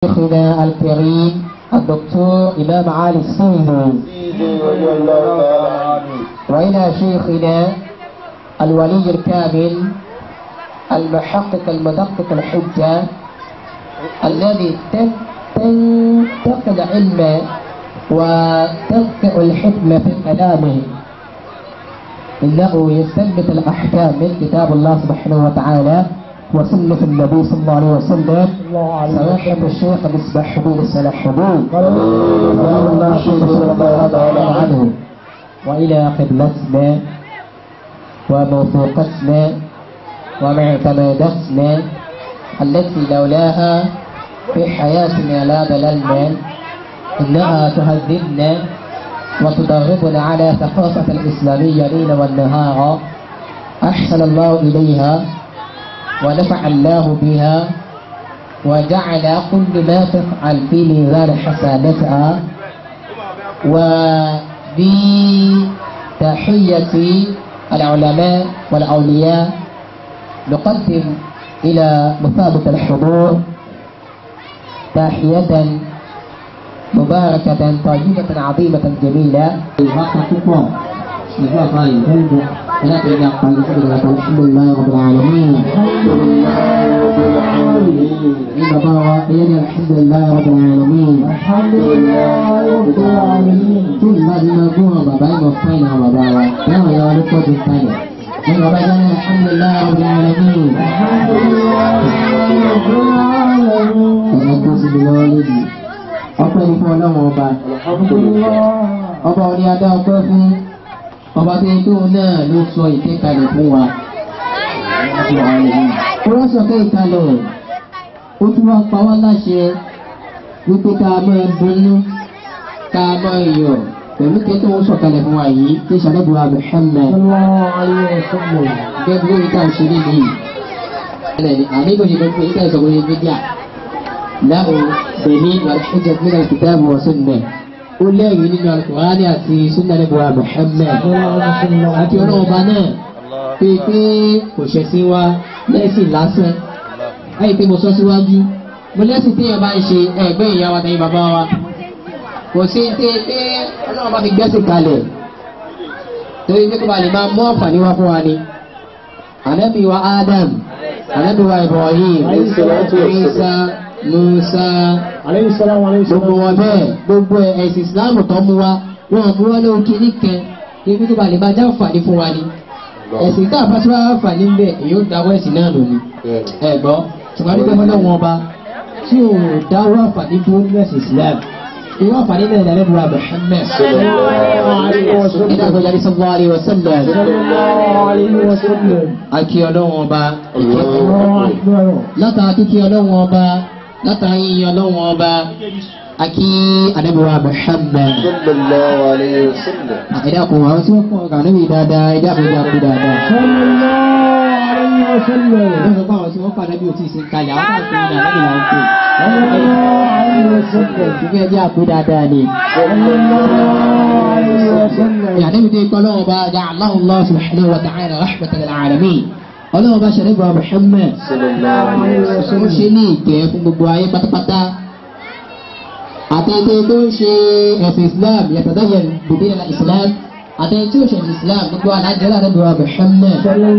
شيخنا الكريم الدكتور إمام علي السيدي وإلى شيخنا الولي الكامل المحقق المدقق الحجة الذي تنتقل العلم وتنقع الحكمة في كلامه إنه يثبت الأحكام من كتاب الله سبحانه وتعالى وسنة النبي صلى الله عليه وسلم سماحة الشيخ مصباح حبيب السلاحبون رضي الله تعالى عنه وإلى قبلتنا وموثوقتنا ومعتمدتنا التي لولاها في حياتنا لا ضللنا إنها تهذبنا وتدربنا على ثقافة الإسلامية ليلا والنهار أحسن الله إليها ونفع الله بها وجعل كل ما تفعل في ميزان حسناتها وبتحية العلماء والأولياء نقدم إلى مثابة الحضور تحية مباركة طيبة عظيمة جميلة Ìgbà kan ìfẹ́ǹdù láti ẹgbẹ́ àpàlẹ́ sí ìrìnà tó ṣílẹ̀ láì ọ̀bẹ̀ àlẹ́mìn. Ní bàbá wa, ẹyẹ ní alhamdulillah ọ̀bẹ̀ àlẹ́mìn. Tí ìgbà tí máa gún àwọn bàbá ìmọ̀ fún ìnà bàbá wa, láwọn ìyá wa ló pọ̀ jù kalẹ̀. Ní bàbá jẹ́ ní alhamdulillah ọ̀bẹ̀ àlẹ́mìn. Ẹ̀yẹ tó sì lọ́wọ́ lójú. Ọpẹ́ ni fún ọlọ́run ọba. Ọba orí adá ọpẹ́ fún ọba tó yẹ kí òun náà ló sọ ìkékalẹ̀ fún wa. ó wá sọ pé ìkalẹ̀ ó tún wá pa wá láṣẹ wípé ká máa dunnú ká máa yọ̀ pẹ̀lú kẹ́tọ́ ó sọ̀kalẹ̀ fún wa yìí tí sàlẹ́bùrọ̀ Muhammad. gẹ́gẹ́ bí ìta ṣe rí nìyí. àníbò ṣe gbogbo ìta ìsọ̀rọ̀ ní fídíà láwọn bẹ̀mí wàlúùjẹ́ fún al-kitab wa sunnah ó lẹ́yìn nínú alukurani àti sunnanibuwa muhammed àti ọlọ́ọ̀ba náà pé pé kò ṣẹ̀sìn wa lẹ́sìn lásán láyé pé mo sọ síwájú mo lẹ́sìn tí èèyàn bá ń ṣe ẹgbẹ́ ìyá wa tẹ̀yìn bàbá wa kò sí pé pé ọlọ́ọ̀ba fi gbẹ́sìn kalẹ̀ torí pé kó ba lè máa mú àǹfààní wá fún wa ni ànábì wa adam ànábì wa ibrahim isa musa gbogbo wọn bẹ́ẹ̀ gbogbo ẹ̀sìn islam tó mú wa wọn mú wọn lóhun kìíní kan ibi tó ba lè máa já àǹfààní fún wa ni ẹ̀sìn tá a bá tí wọ́n àǹfààní ń bẹ̀ èyí ó dáwọ́ ẹ̀sìn náà lò ní ẹ gbọ́ ṣùgbọ́n nígbà wọn lọ́wọ́ ọba tí ò dáwọ́ àǹfààní dúró nínú ẹ̀sìn islam irú àǹfààní náà lẹ́nu wa Muhammad ìdá àgbẹ̀jà ní sallallahu alaihi wasallam akí ọlọ́wọ́n ọba látara kíkí ọlọ́wọ́n ọba látara yíyan ọlọ́wọ́n ọba akí anabiwa Muhammad sallallahu alayhi wa sallam. ẹ̀dá kò àwọn tí wọ́n kọ́ ọ̀gá níbi dáadáa ẹ̀dá kò dá kú dáadáa. wọ́n sọ pé àwọn tí wọ́n padà bí o ti sin kalẹ̀ àwọn kan tó ń dà lẹ́yìn àwọn kò. ìgbẹ́ ẹ̀dá kú dáadáa ni. يعني بدي يقول الله جعله الله سبحانه وتعالى رحمة للعالمين ọlọ́run bá ṣẹlẹ̀ bá Muhammad sallallahu alayhi wa ó sallam. ṣe ní ìkẹ́ fún gbogbo ayé pátápátá àtẹ̀tẹ̀ tó ń ṣe ẹ̀sìn Islam yàtọ̀dáyẹ̀ bùbí ẹ̀la Islam àtẹ̀tẹ̀ tí ó ṣe ẹ̀sìn Islam gbogbo alájẹ́ lára bá Muhammad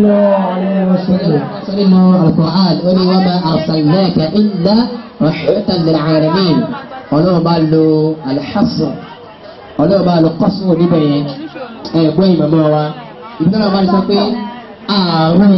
sọ nínú Al-Qur'an ó ní wa ma arsalnaka illa rahmatan lil alamin ọlọ́run bá lo al-hasr ọlọ́run bá lo qasr níbẹ̀ yẹn ẹ̀gbọ́n ìmọ̀mọ́ wa ìbílẹ̀ wọn bá sọ pé ààrùn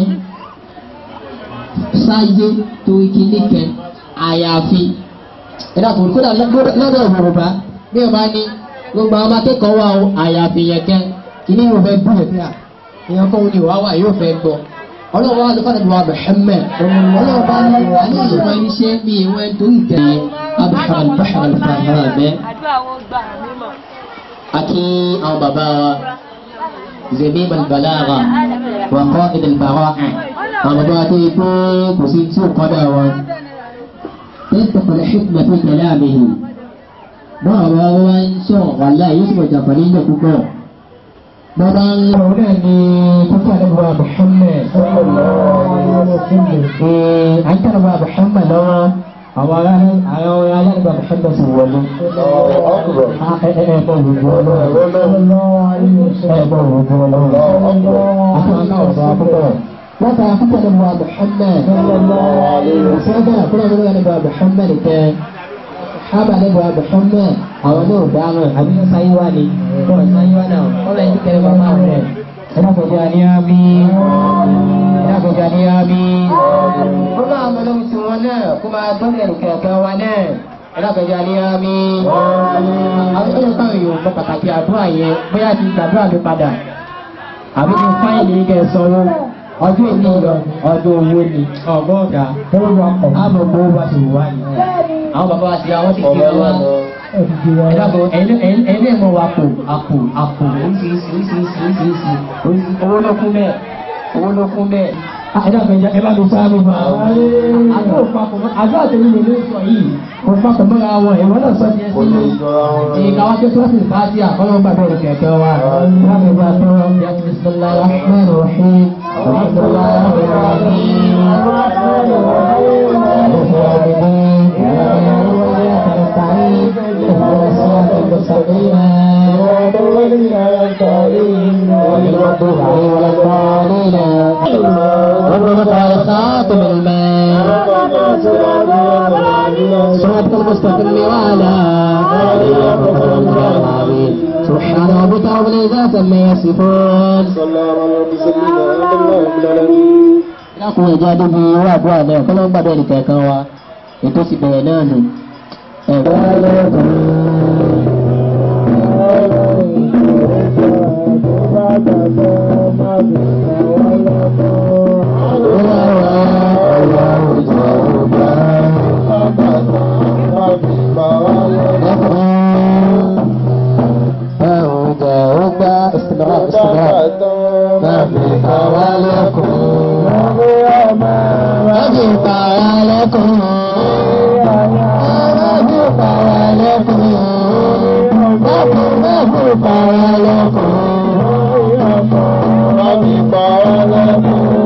sáyé tó kíní kẹ àyàfi ẹ̀dá kò kódà lọ́dọ̀ Yorùbá bí o bá ní gbogbo àwọn akẹ́kọ̀ọ́ wa o àyàfi yẹn kẹ kíní yóò fẹ́ gbọ́ ẹ̀fẹ́ à èèyàn kọ́ ni wàá wà yóò fẹ́ gbọ́ ọlọ́run wa lọ́kọ́ nàbí wa Muhammad ọlọ́run bá ní alẹ́ ìwọ ẹni ṣe bí ìwọ ẹni tó ń tẹ̀ abahar albahar alfahara bẹ́ẹ̀ àdúrà wọn gbà mímọ́. àti àwọn bàbá wa زميم البلاغة وقائد البراءة ومبادئ كوسي سوق قداوة تنطق الحكمة في كلامه bọ́ọ̀rọ̀ wa ń sọ wàhálà yóò sì jàpá nínú púpọ̀. bàbá ń lọ náà ní kókó àdébùwà Muhammad. à ń tẹ̀lé wa Muhammad lọ́wọ́ àwọn ará Muhammad sì wọlé. Ẹ ẹ ẹ bọ̀ wùdú ọlọ́run. Ẹ bọ̀ wùdú ọlọ́run. Àti àwọn náà ọ̀dọ́ akúkọ̀. Wọ́n ta akúkọ̀ ní Muhammad Muhammad. Ìṣẹ́gbẹ́ àkúrẹ́ ní wọ́n ní Muhammad Muhammad kẹ́. Hábà ní Muhammad Muhammad. Àwọn náà dáhùn àbí wọ́n sáyé wá ni. Wọ́n sáyé wá náà. Wọ́n lẹ́yìn tí kẹrẹ́ bá máa rẹ̀. Ẹ dákọ̀já ní àmì. Ẹ dákọ̀já ní àmì. Ó máa mọ lóhun tí wọn náà kó máa dọ́lẹ̀ kẹ̀kẹ́ wa náà. Ẹ dákọ̀já ní àmì. Àwọn ẹ̀rọ táwọn èèyàn mọ pàtàkì àdúrà yẹn bóyá ti gbàdúrà mi padà. Àbí ti fáìlì kẹ́ ẹ sanwó. Ọdún èmi lọ ọdún owó ni ọgọ́ta. Àmọ̀ gbowó bá ti wà ní. Àwọn bàbá wa ti àwọn ti fi wá ẹ dàbọ̀ ẹ̀ẹ́dẹ̀ mọ̀ wá pò àpò àpò oríṣiríṣi oríṣiríṣi oríṣiríṣi oríṣiríṣi owó ló kún bẹ́ẹ̀ owó ló kún bẹ́ẹ̀. ẹ dàbọ̀ ẹja ẹ bá mi sá mi máa àjọ òpapọ̀ àjọ àtẹ̀lé lè ló sọ yìí òpapọ̀ mọ́ra wọn ìwọ́n náà sọ ti ẹ sí i ìka wá tó sọ́ọ̀sì fàájì àkọ́lọ́ gbàgbé ìkẹ́ kẹ́ wa láti gba tó yẹ kí bisimilá rahman rahim alhamdulilah rahim خاتم الماء صراط المستقيم وعلى سبحان ربك رب العزة عما يصفون lákùn ẹja débi owó àbúrò náà kọ́ ló ń gbàdọ̀ ẹnìkan kan wa ètò sì bẹ̀rẹ̀ náà nù. استمرار استمرار ما في حواليكم ما في حواليكم ما في حواليكم ما في ما في حواليكم ما في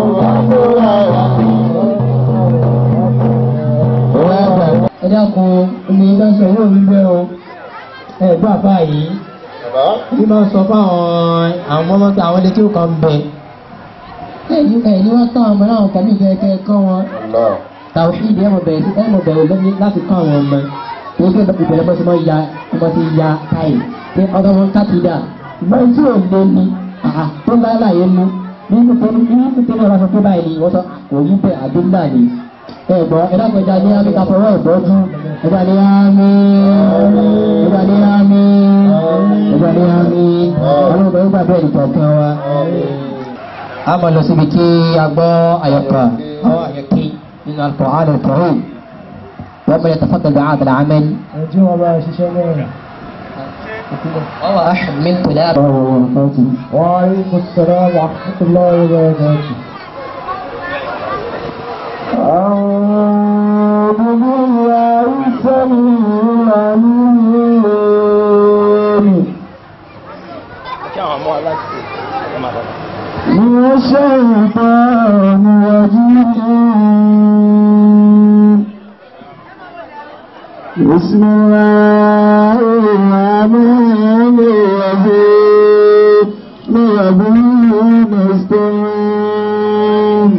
حواليكم ẹ dákun omi iná sọ owó mi bẹ́ẹ̀ o ẹ gbọ́ àbá yìí bí máa sọ fáwọn àwọn ọmọ tó àwọn ilé tí ó kàn ń bẹ ẹ̀yin ẹ̀yin wọ́n tán ọmọ náà kàmí kẹ́kẹ́ kọ́ wọn tàwíìdì ẹ̀mọ̀ bẹ̀rẹ̀ sí ẹ̀mọ̀ bẹ̀rẹ̀ lẹ́ni láti kọ́ àwọn ọmọ tó ṣe ìbẹ̀rẹ̀ bọ́ sí mọ́ ya ọmọ ti ya káyì pé ọ̀dọ́ wọn kákìdá ìgbọ́n tí ò lé ní àhà tó bá láyé mú nínú tó ní nínú tó ní ọ̀rọ̀ sọ pé báyìí ni wọ́n sọ kò yí bẹ́ẹ̀ àdúgbà ni ẹ̀gbọ́n ẹ̀dá kọjá ní àmì ká fọwọ́ ìbọ́jú ẹ̀dá ní àmì ẹ̀dá ní àmì ẹ̀dá ní àmì ọlọ́run bẹ̀rẹ̀ gbà bẹ́ẹ̀ nìkọ̀ọ̀kan wa. a máa lọ síbi kí a gbọ́ àyọkà àwọn àyọkí nínú Al-Qur'an Al-Karim wọ́n mẹ́rin tafadà bí àdàlà àmẹ́n. ẹjọ́ wọn bá ṣiṣẹ́ náà. وهو أحد من كلاب وعليكم السلام ورحمة الله وبركاته. أعوذ بالله السميع العليم من الشيطان الرجيم بسم الله الرحمن الرحيم نبي نستعين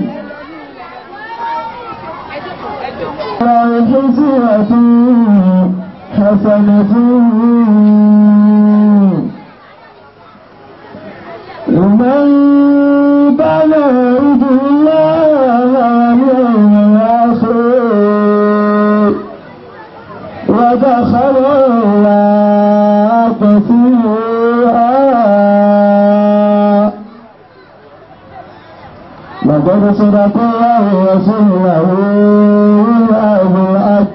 الحسنة حسنة لمن كان يرجو الله واليوم الآخر ودخل الله فيها لقد صدق الله رسوله بالحق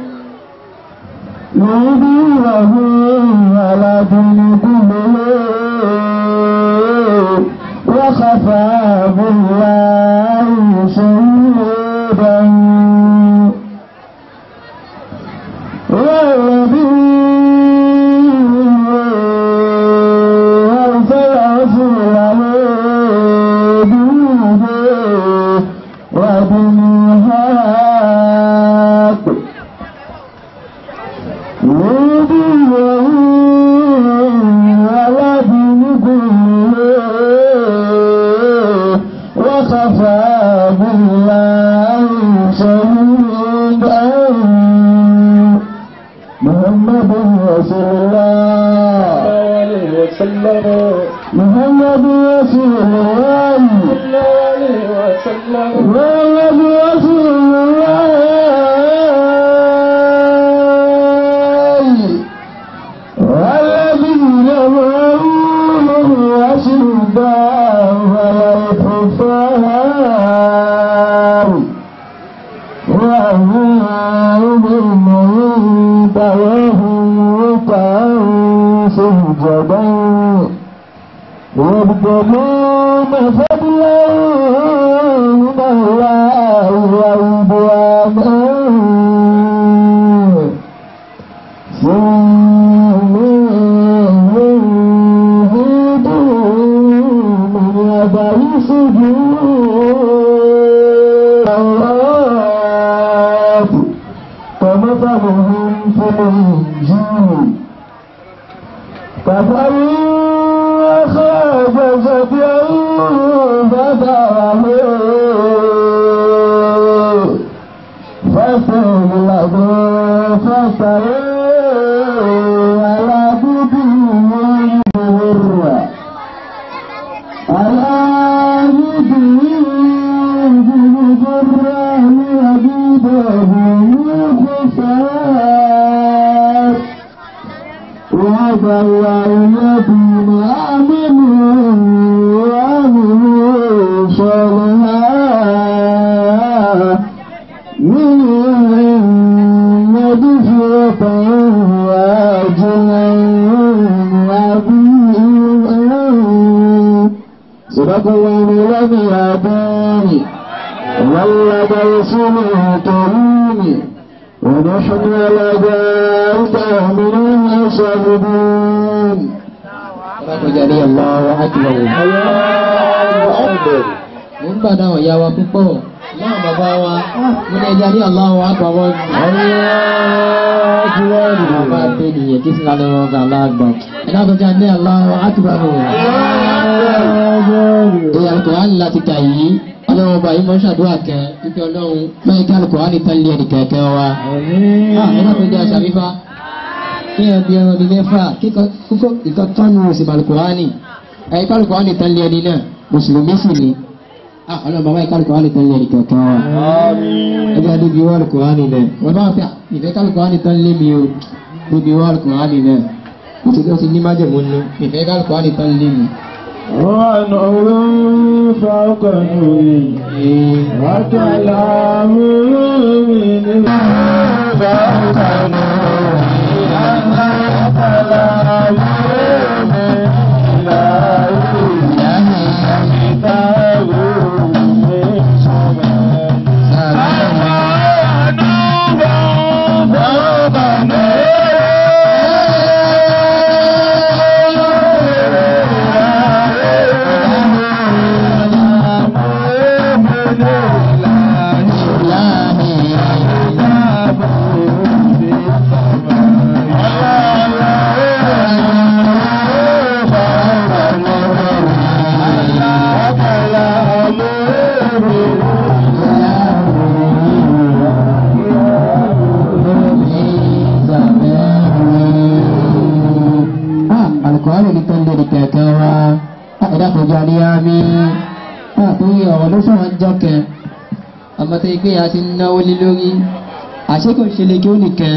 يهديه على دين كله وخفى بالله شهيدا والذي أرسل رسوله بالهدى ودين الحق وخفى بالله شهيدا محمد رسول الله محمد رسول الله محمد رسول الله والذين معه أشداء على الكفار وهم بالموت وهم ركعا سجدا يبتغون فضلا من الله ورضوانا فمثلهم في الإنجيل كفروا أخرج سبيعه فدعه فاستغلظ فاستوى على بدنه مر على بدنه مر يجده خسار وعد الله الذين آمنوا وعملوا الصالحات من مغفرة وأجرا عظيما صدق الله لم يداني ولد رسوله كريم ونحن على ذلك من الشاهدين Ọlọ́pẹ̀jáde Allahu Akbar. Mo ń gbàdá ọ̀yá wa púpọ̀. Láwọn bàbá wa, mo ní ẹja ní Allahu Akbar wọn. Bàbá pé nìyẹn kí sí lálẹ́ wọn gà láàgbà. Ẹ náà tó jẹ́ ní Allahu Akbar wọn. Ìyá Al-Qur'an láti kà yìí. Ọlọ́run ọba yìí mọ́ ṣàdúrà kẹ́. Ibi ọlọ́run mẹ́rin kí Al-Qur'an tán lé ẹnì kẹ̀kẹ́ wa. Ẹ náà tó jẹ́ àṣàbífá kí ẹ bí ẹran ní mẹ́fà kíkọ́ ìkọ́ tọ́nu òsì balùkùránì ẹ̀yìn kálùkùránì tán lé ẹni náà mùsùlùmí sì ni ọlọ́run bàbá yìí kálùkùránì tán lé ẹni kankan wa ẹgbẹ́ adébí wà lùkùránì náà wọ́n bá fẹ́ ìfẹ́ kálùkùránì tán lé mi o débi wà lùkùránì náà ó ti ó ti ní májèmú nú ìfẹ́ kálùkùránì tán lé mi. ونور فوق نوره وكلام من فوق نوره كلام من الله كتاب من سماء alukóhánì ní tán lé ní kẹ̀kẹ́ wa ẹ̀dá kò jẹ́ àníyàmí àtúnyẹ ọ̀rọ̀ ló sọ̀rọ̀ ń jọ́kẹ́ ọmọ tó yẹ pé a ti ń náwó lé lórí àṣekò ṣe lè kí ó nìkan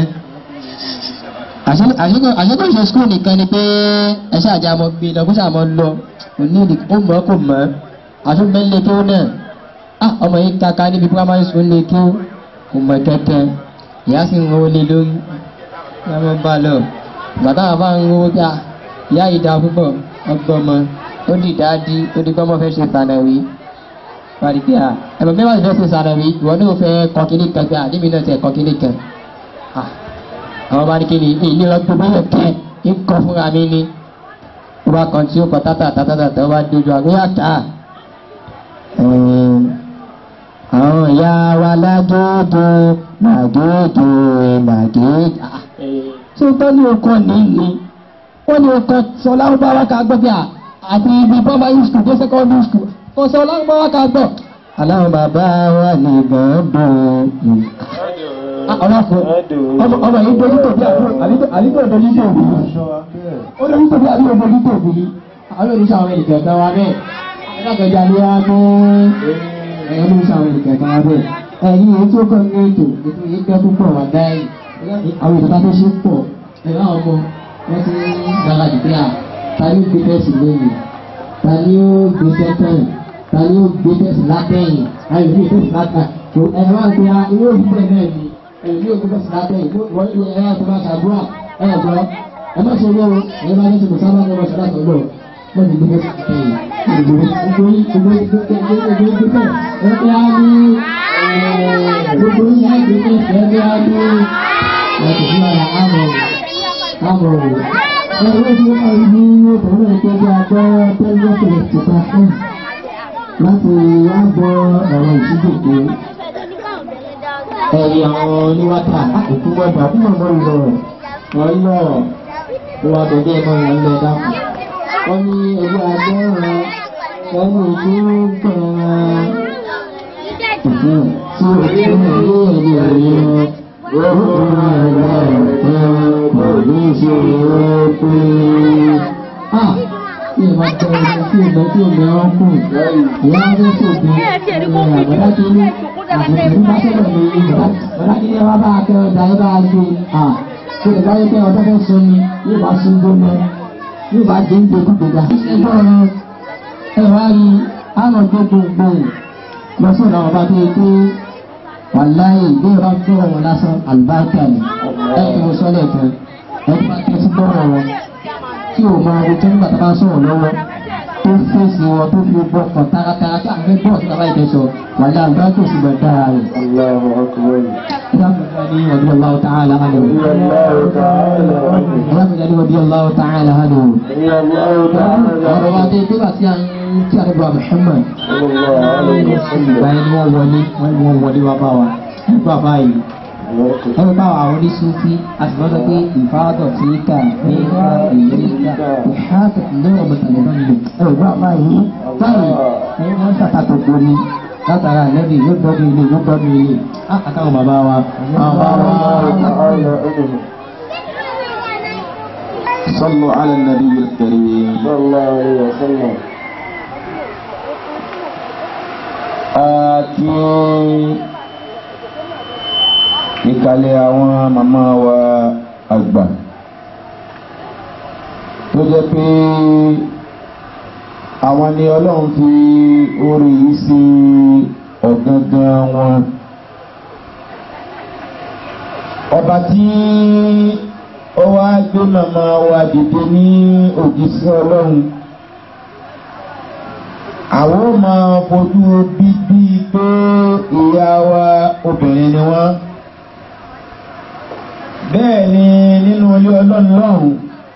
àṣekò ṣe skul nìkan ni pé ẹṣẹ àjà mọ gbé lọ kó sàmọ lọ òní ó mọ kò mọ àtúnbẹ́lẹ̀ kí ó náà ah ọmọ yìí kaka níbi primary school lè kí ó kò mọ kẹ̀kẹ́ ìyá sì ń rówó lé lórí ẹ mọ bá lọ bàtà àbá ń rówó gbà ìyá yìí dáa púpọ̀ ọgbọ́n ọmọ ó di dáadí ó di gbọ́mọ fẹ́ ṣe sànàwí wàdí pé à ẹ̀mọ̀ bẹ́ẹ̀ wà fẹ́ ṣe sànàwí ìwọ ní o fẹ́ kọ́ kíní kan pé àdébí náà tẹ̀ kọ́ kíní kan àwọn bá ní kíní ìní lọ gbogbo yẹn kẹ́ ń kọ́ fúnra mi ni ó bá kàn tí ó kọ́ tátà tátà tátà ó bá dojú àgbéyà ká àwọn ìyá wa lágége màgége màgége tó tọ́ ní ọkọ̀ nìyí wọ́n ní ọkọ̀ sọ lárúbáwá ká gbọ́ bí i àti ibi primary school dé secondary school kò sọ lárúbáwá ká gbọ́. aláwọ̀ bàbá wa ní gbọ́dọ̀ ọlọ́fọ̀ ọmọ yìí dojú tòbí àbíkò dojú tòbí ó dojú tòbí àbíkò dojú tòbí àwọn olùsọ àwọn ènìyàn kan wá bẹ́ẹ̀ alákọ̀ọ́jà ni wá mú ẹ̀yọ́ olùsọ àwọn ènìyàn kan wá bẹ́ẹ̀ ẹ̀yìn èyí tí ó kọ́ ní ètò ètò yìí gbẹ́ púpọ̀ wà dáì àwọn ìjọba tó ṣe pọ̀ ẹ̀rọ àwọn ọmọ wọ́n ti gbára dìde à ta ni ó gbé tẹ̀sí lónìí ta ni ó gbé tẹ́tẹ́yìn ta ni ó gbé tẹ̀sí látẹ̀yìn ayò ní ìtẹ̀sí látẹ̀yìn ẹ̀rọ wá gbé a ilé òbí bẹ́ẹ̀ náà ni ẹ̀rọ ní òbí tẹ̀sí látẹ̀yìn wọ́n ní ẹ̀rọ àti bá ṣàdúrà ẹ̀rọ gbọ́ ẹ má ṣe lọ́wọ́ ẹ̀rọ bá ní ṣe mùsàlá ní ọmọ ṣẹlá sọ̀rọ̀ wọ́n ti gbé tẹ̀sí látẹ̀yìn gbogbo yín á gbé tẹ̀sí ẹgbẹ́ á ní ẹ̀sìn fún ara àmọ̀ àmọ̀ rẹ̀ ẹ̀rọ tí ó máa ń bí ọ̀pọ̀lọpọ̀ ìtọ́jú agbọ́ tẹ́lẹ̀ tẹ̀lẹ̀ tìta fún láti wá gbọ́ ọ̀rọ̀ ìṣídòkó ẹ̀rí àwọn oníwátà àkókò gbọ́dọ̀ àkókò mọ́ ìlọ wọ́n lọ wọ́n abẹ́dẹ́ mọ́ ìyẹn lọ dákun wọ́n ní ẹgbẹ́ agbẹ́ràn ẹni ojú gbọ̀n tí ó ti ń lé ẹ̀rí ẹ̀rí Ìwà tẹ̀lé tí ìgbà tí ìgbà wọn kù, ìyá wọn sòbí, àbọ̀dá tó ní àbùkù bá sọ̀rọ̀ ní ìgbà, bọ̀dá kí ni wọ́n bá kẹ́ ọ̀dà yóò bá gbé, à kí lè báyé pé ọ̀dọ́ fẹ́ sọ ni, yóò bá sún gbóná, yóò bá dé ń gbé gbogbo. Ẹgbẹ́ ọ̀rọ̀ ẹ wá rí àwọn gbogbo lọ́sọ̀rọ̀ àwọn bá tó yẹ kó wàláyé bí o bá gbọ́rọ̀ wọn lásán àlùbáríkà ni ẹ kí mo sọ lẹ́ẹ̀kan ẹ bí wọ́n tẹ́sí gbọ́rọ̀ wọn tí o máa wo tó nígbà tó bá sọ̀rọ̀ lọ́wọ́ tó fèsì wọn tó fi gbọ́ kàn taratara tí àwọn ẹgbẹ́ ọ̀sán bá ìdẹ́sọ wàlẹ́ àlùbáríkà ò sì gbọ́ dára rẹ̀. Allahu akbar. ìdáàbòbò ní ọdún ọláwọ̀ tààlà hàlẹ́ o. Allahu ta'ala. ìdáàbòbò ní ọdún ọláwọ̀ tààlà hàlẹ́ o. Allahu ta'ala. ọ̀rọ̀ wa dé bí wàá sí àwọn tí a lè bọ̀ Muhammad Sallallahu alayhi wa sallam. ìgbà yẹn ni wọ́n wọlé wọ́n wọlé wá bá wa nígbà báyìí ẹ̀rọ bá àwọn oníṣúfí àtìmọ́tò pé ìfáàdọ̀ tí í kà ní ìka ìyẹ́ríkà ìhàtọ̀ lọ́rọ̀ mọ̀tàlẹ́ náà nílò ẹ̀rọ bá báyìí báyìí ẹ̀yìn wọn ṣàtàkùn gbóni látara àlẹ́bí yóò gbọ́dọ̀ ilé yóò gbọ́dọ̀ ilé àtàwọn bàbá wa àwọn bàbá wa. صلوا على النبي الكريم Sallallahu alayhi wa sallam. àti ìkàlẹ̀ àwọn màmá wa àgbà tó jẹ́ pé àwọn ni ọlọ́run fi orí yìí sí ọ̀gangan wọn ọba tí ó wá gbé màmá wa dìde ní òjíṣẹ́ ọlọ́run àwọn ò máa fojú bíbí pé ìyá wa obìnrin ni wọ́n bẹ́ẹ̀ ni nínú ilé ọlọ́run lọ́hùn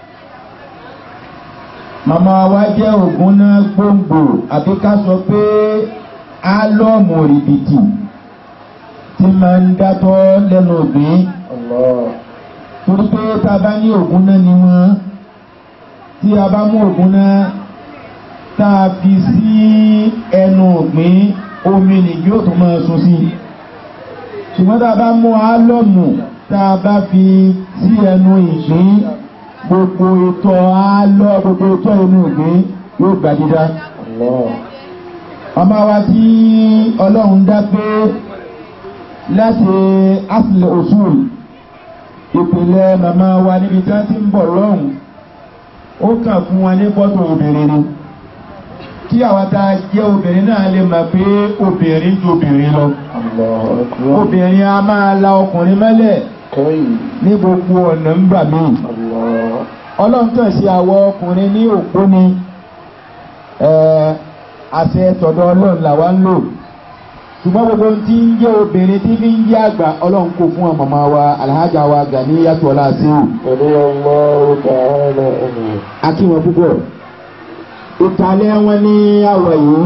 màmá wa jẹ́ ògùn náà gbòǹgbò àbí ká sọ pé álọ́ọ̀mù rìbìtì tí máa ń dátọ́ lẹ́nu ògbìn Allah. torí pé tá a bá ní ògùn náà ni wọ́n tí a bá mú ògùn náà tá a fi sí ẹnu ògbìn omi nìyí ó tún máa sun sí ṣùgbọ́n tá a bá mú álọ́ọ̀mù tá a bá fi sí ẹnu ìgbín gbogbo ìtọ̀ álọ́ gbogbo ìtọ̀ inú ìgbín yóò gbà dídá Allah. ọmọ wa tí ọlọ́run dá pé láti asìlẹ̀ òṣùl ìpìlẹ̀ màmá wa níbi tí wọ́n ti ń bọ̀ lọ́hùn ó kàn fún wa ní fọ́tò obìnrin ni kí àwa tá a jẹ́ obìnrin náà lè mọ̀ pé obìnrin ju obìnrin lọ Allahu akbar. obìnrin a máa la ọkùnrin mẹ́lẹ̀ Kai. ní gbogbo ọ̀nà ń gbà míì Allah. ọlọ́run kàn sí àwọ ọkùnrin ní òpó ni ẹ̀, àṣẹ tọ̀dọ̀ ọlọ́run làwa ń lò ṣùgbọ́n gbogbo ohun tí ń jẹ́ obìnrin tí fi ń jẹ́ àgbà ọlọ́run kò fún ọmọ ọmọ wa alhaja wa gani yàtọ̀ ọlá síwù Radiyallahu ta'ala anhu. akíwọn púpọ̀ ìkàlẹ̀ wọn ní àwọ̀ yìí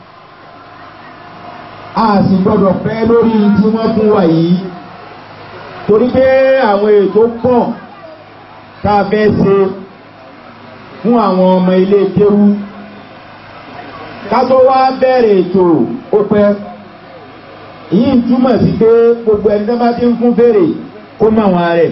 a sì gbọ́dọ̀ pẹ́ lórí tí wọ́n fún wa yìí torí pé àwọn ètò pọ̀ tá a fẹ́ ṣe fún àwọn ọmọ ilé kéwú ká tó wá bẹ̀rẹ̀ ètò ó pẹ́ yìí ń túmọ̀ sí pé gbogbo ẹni tó bá ti ń fún fèrè kó mọ̀ wọn rẹ̀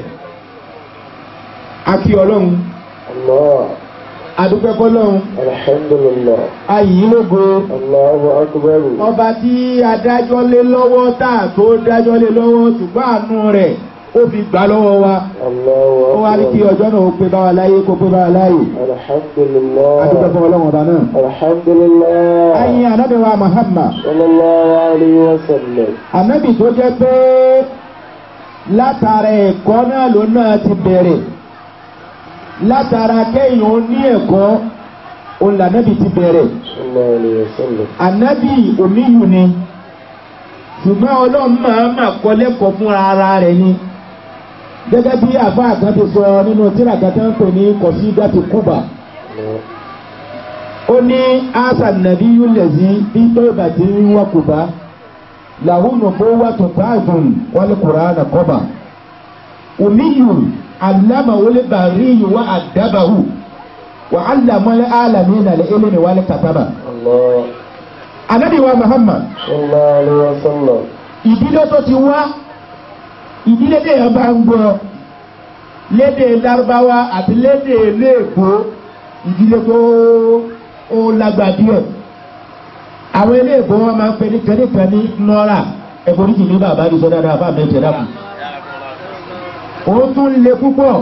akí ọlọ́run الله adúpẹ́ fọlọ́run الحمد لله ayìn lógo الله أكبر ọba tí adájọ́ lé lọ́wọ́ tá a tó dájọ́ lé lọ́wọ́ ṣùgbọ́n àánú rẹ̀ ó fi gbà lọ́wọ́ wa الله ó wá ní kí أكبر ọjọ́ náà ó pé bá wa láyé kó pé bá wa láyé الحمد adúpẹ́ لله fún ọlọ́run ọba náà. الحمد لله ayìn ànábì wa Muhammad صلى الله عليه وسلم ànábì tó jẹ́ pé látara ẹ̀kọ́ náà ló náà ti bẹ̀rẹ̀ látara kéèyàn ó ní ẹ̀kọ́ òun lànábì ti bẹ̀rẹ̀ صلى الله عليه وسلم ànábì omiyu ni ṣùgbọ́n ọlọ́run máa mà kọ́ lẹ́kọ̀ọ́ fún ara rẹ̀ ni gẹ́gẹ́ bí àfáà kan ti sọ nínú tírà kan tó ń pè ní kọ̀sídàtì kúbà ó ní asa nàbí yúlẹ̀sí bí tóyìbà tí ń wá kúbà làwọn òbó wà tó táàgùn wálé kùránà kọ́bà omiyu alámàwọlé bàríyù wà àdábàhù wà álámọ́lé álámì nàlẹ́ ẹlẹ́mi wálé kàtàbà. الله Ànábì wa Muhammad صلى الله عليه وسلم ìdílé tó ti wá ìdílé téèyàn bá ń gbọ́ lédè Lárúbáwá àti lédè Léèkó ìdílé tó ó lágbà díẹ̀ àwọn eléèkó wọn máa ń pè ní kẹ́nìkan ní nọ́ra ẹ̀kọ́ oríjì ní bàbá àdìsọ́ dáadáa bá mi tẹ̀lé àpò òun tún le púpọ̀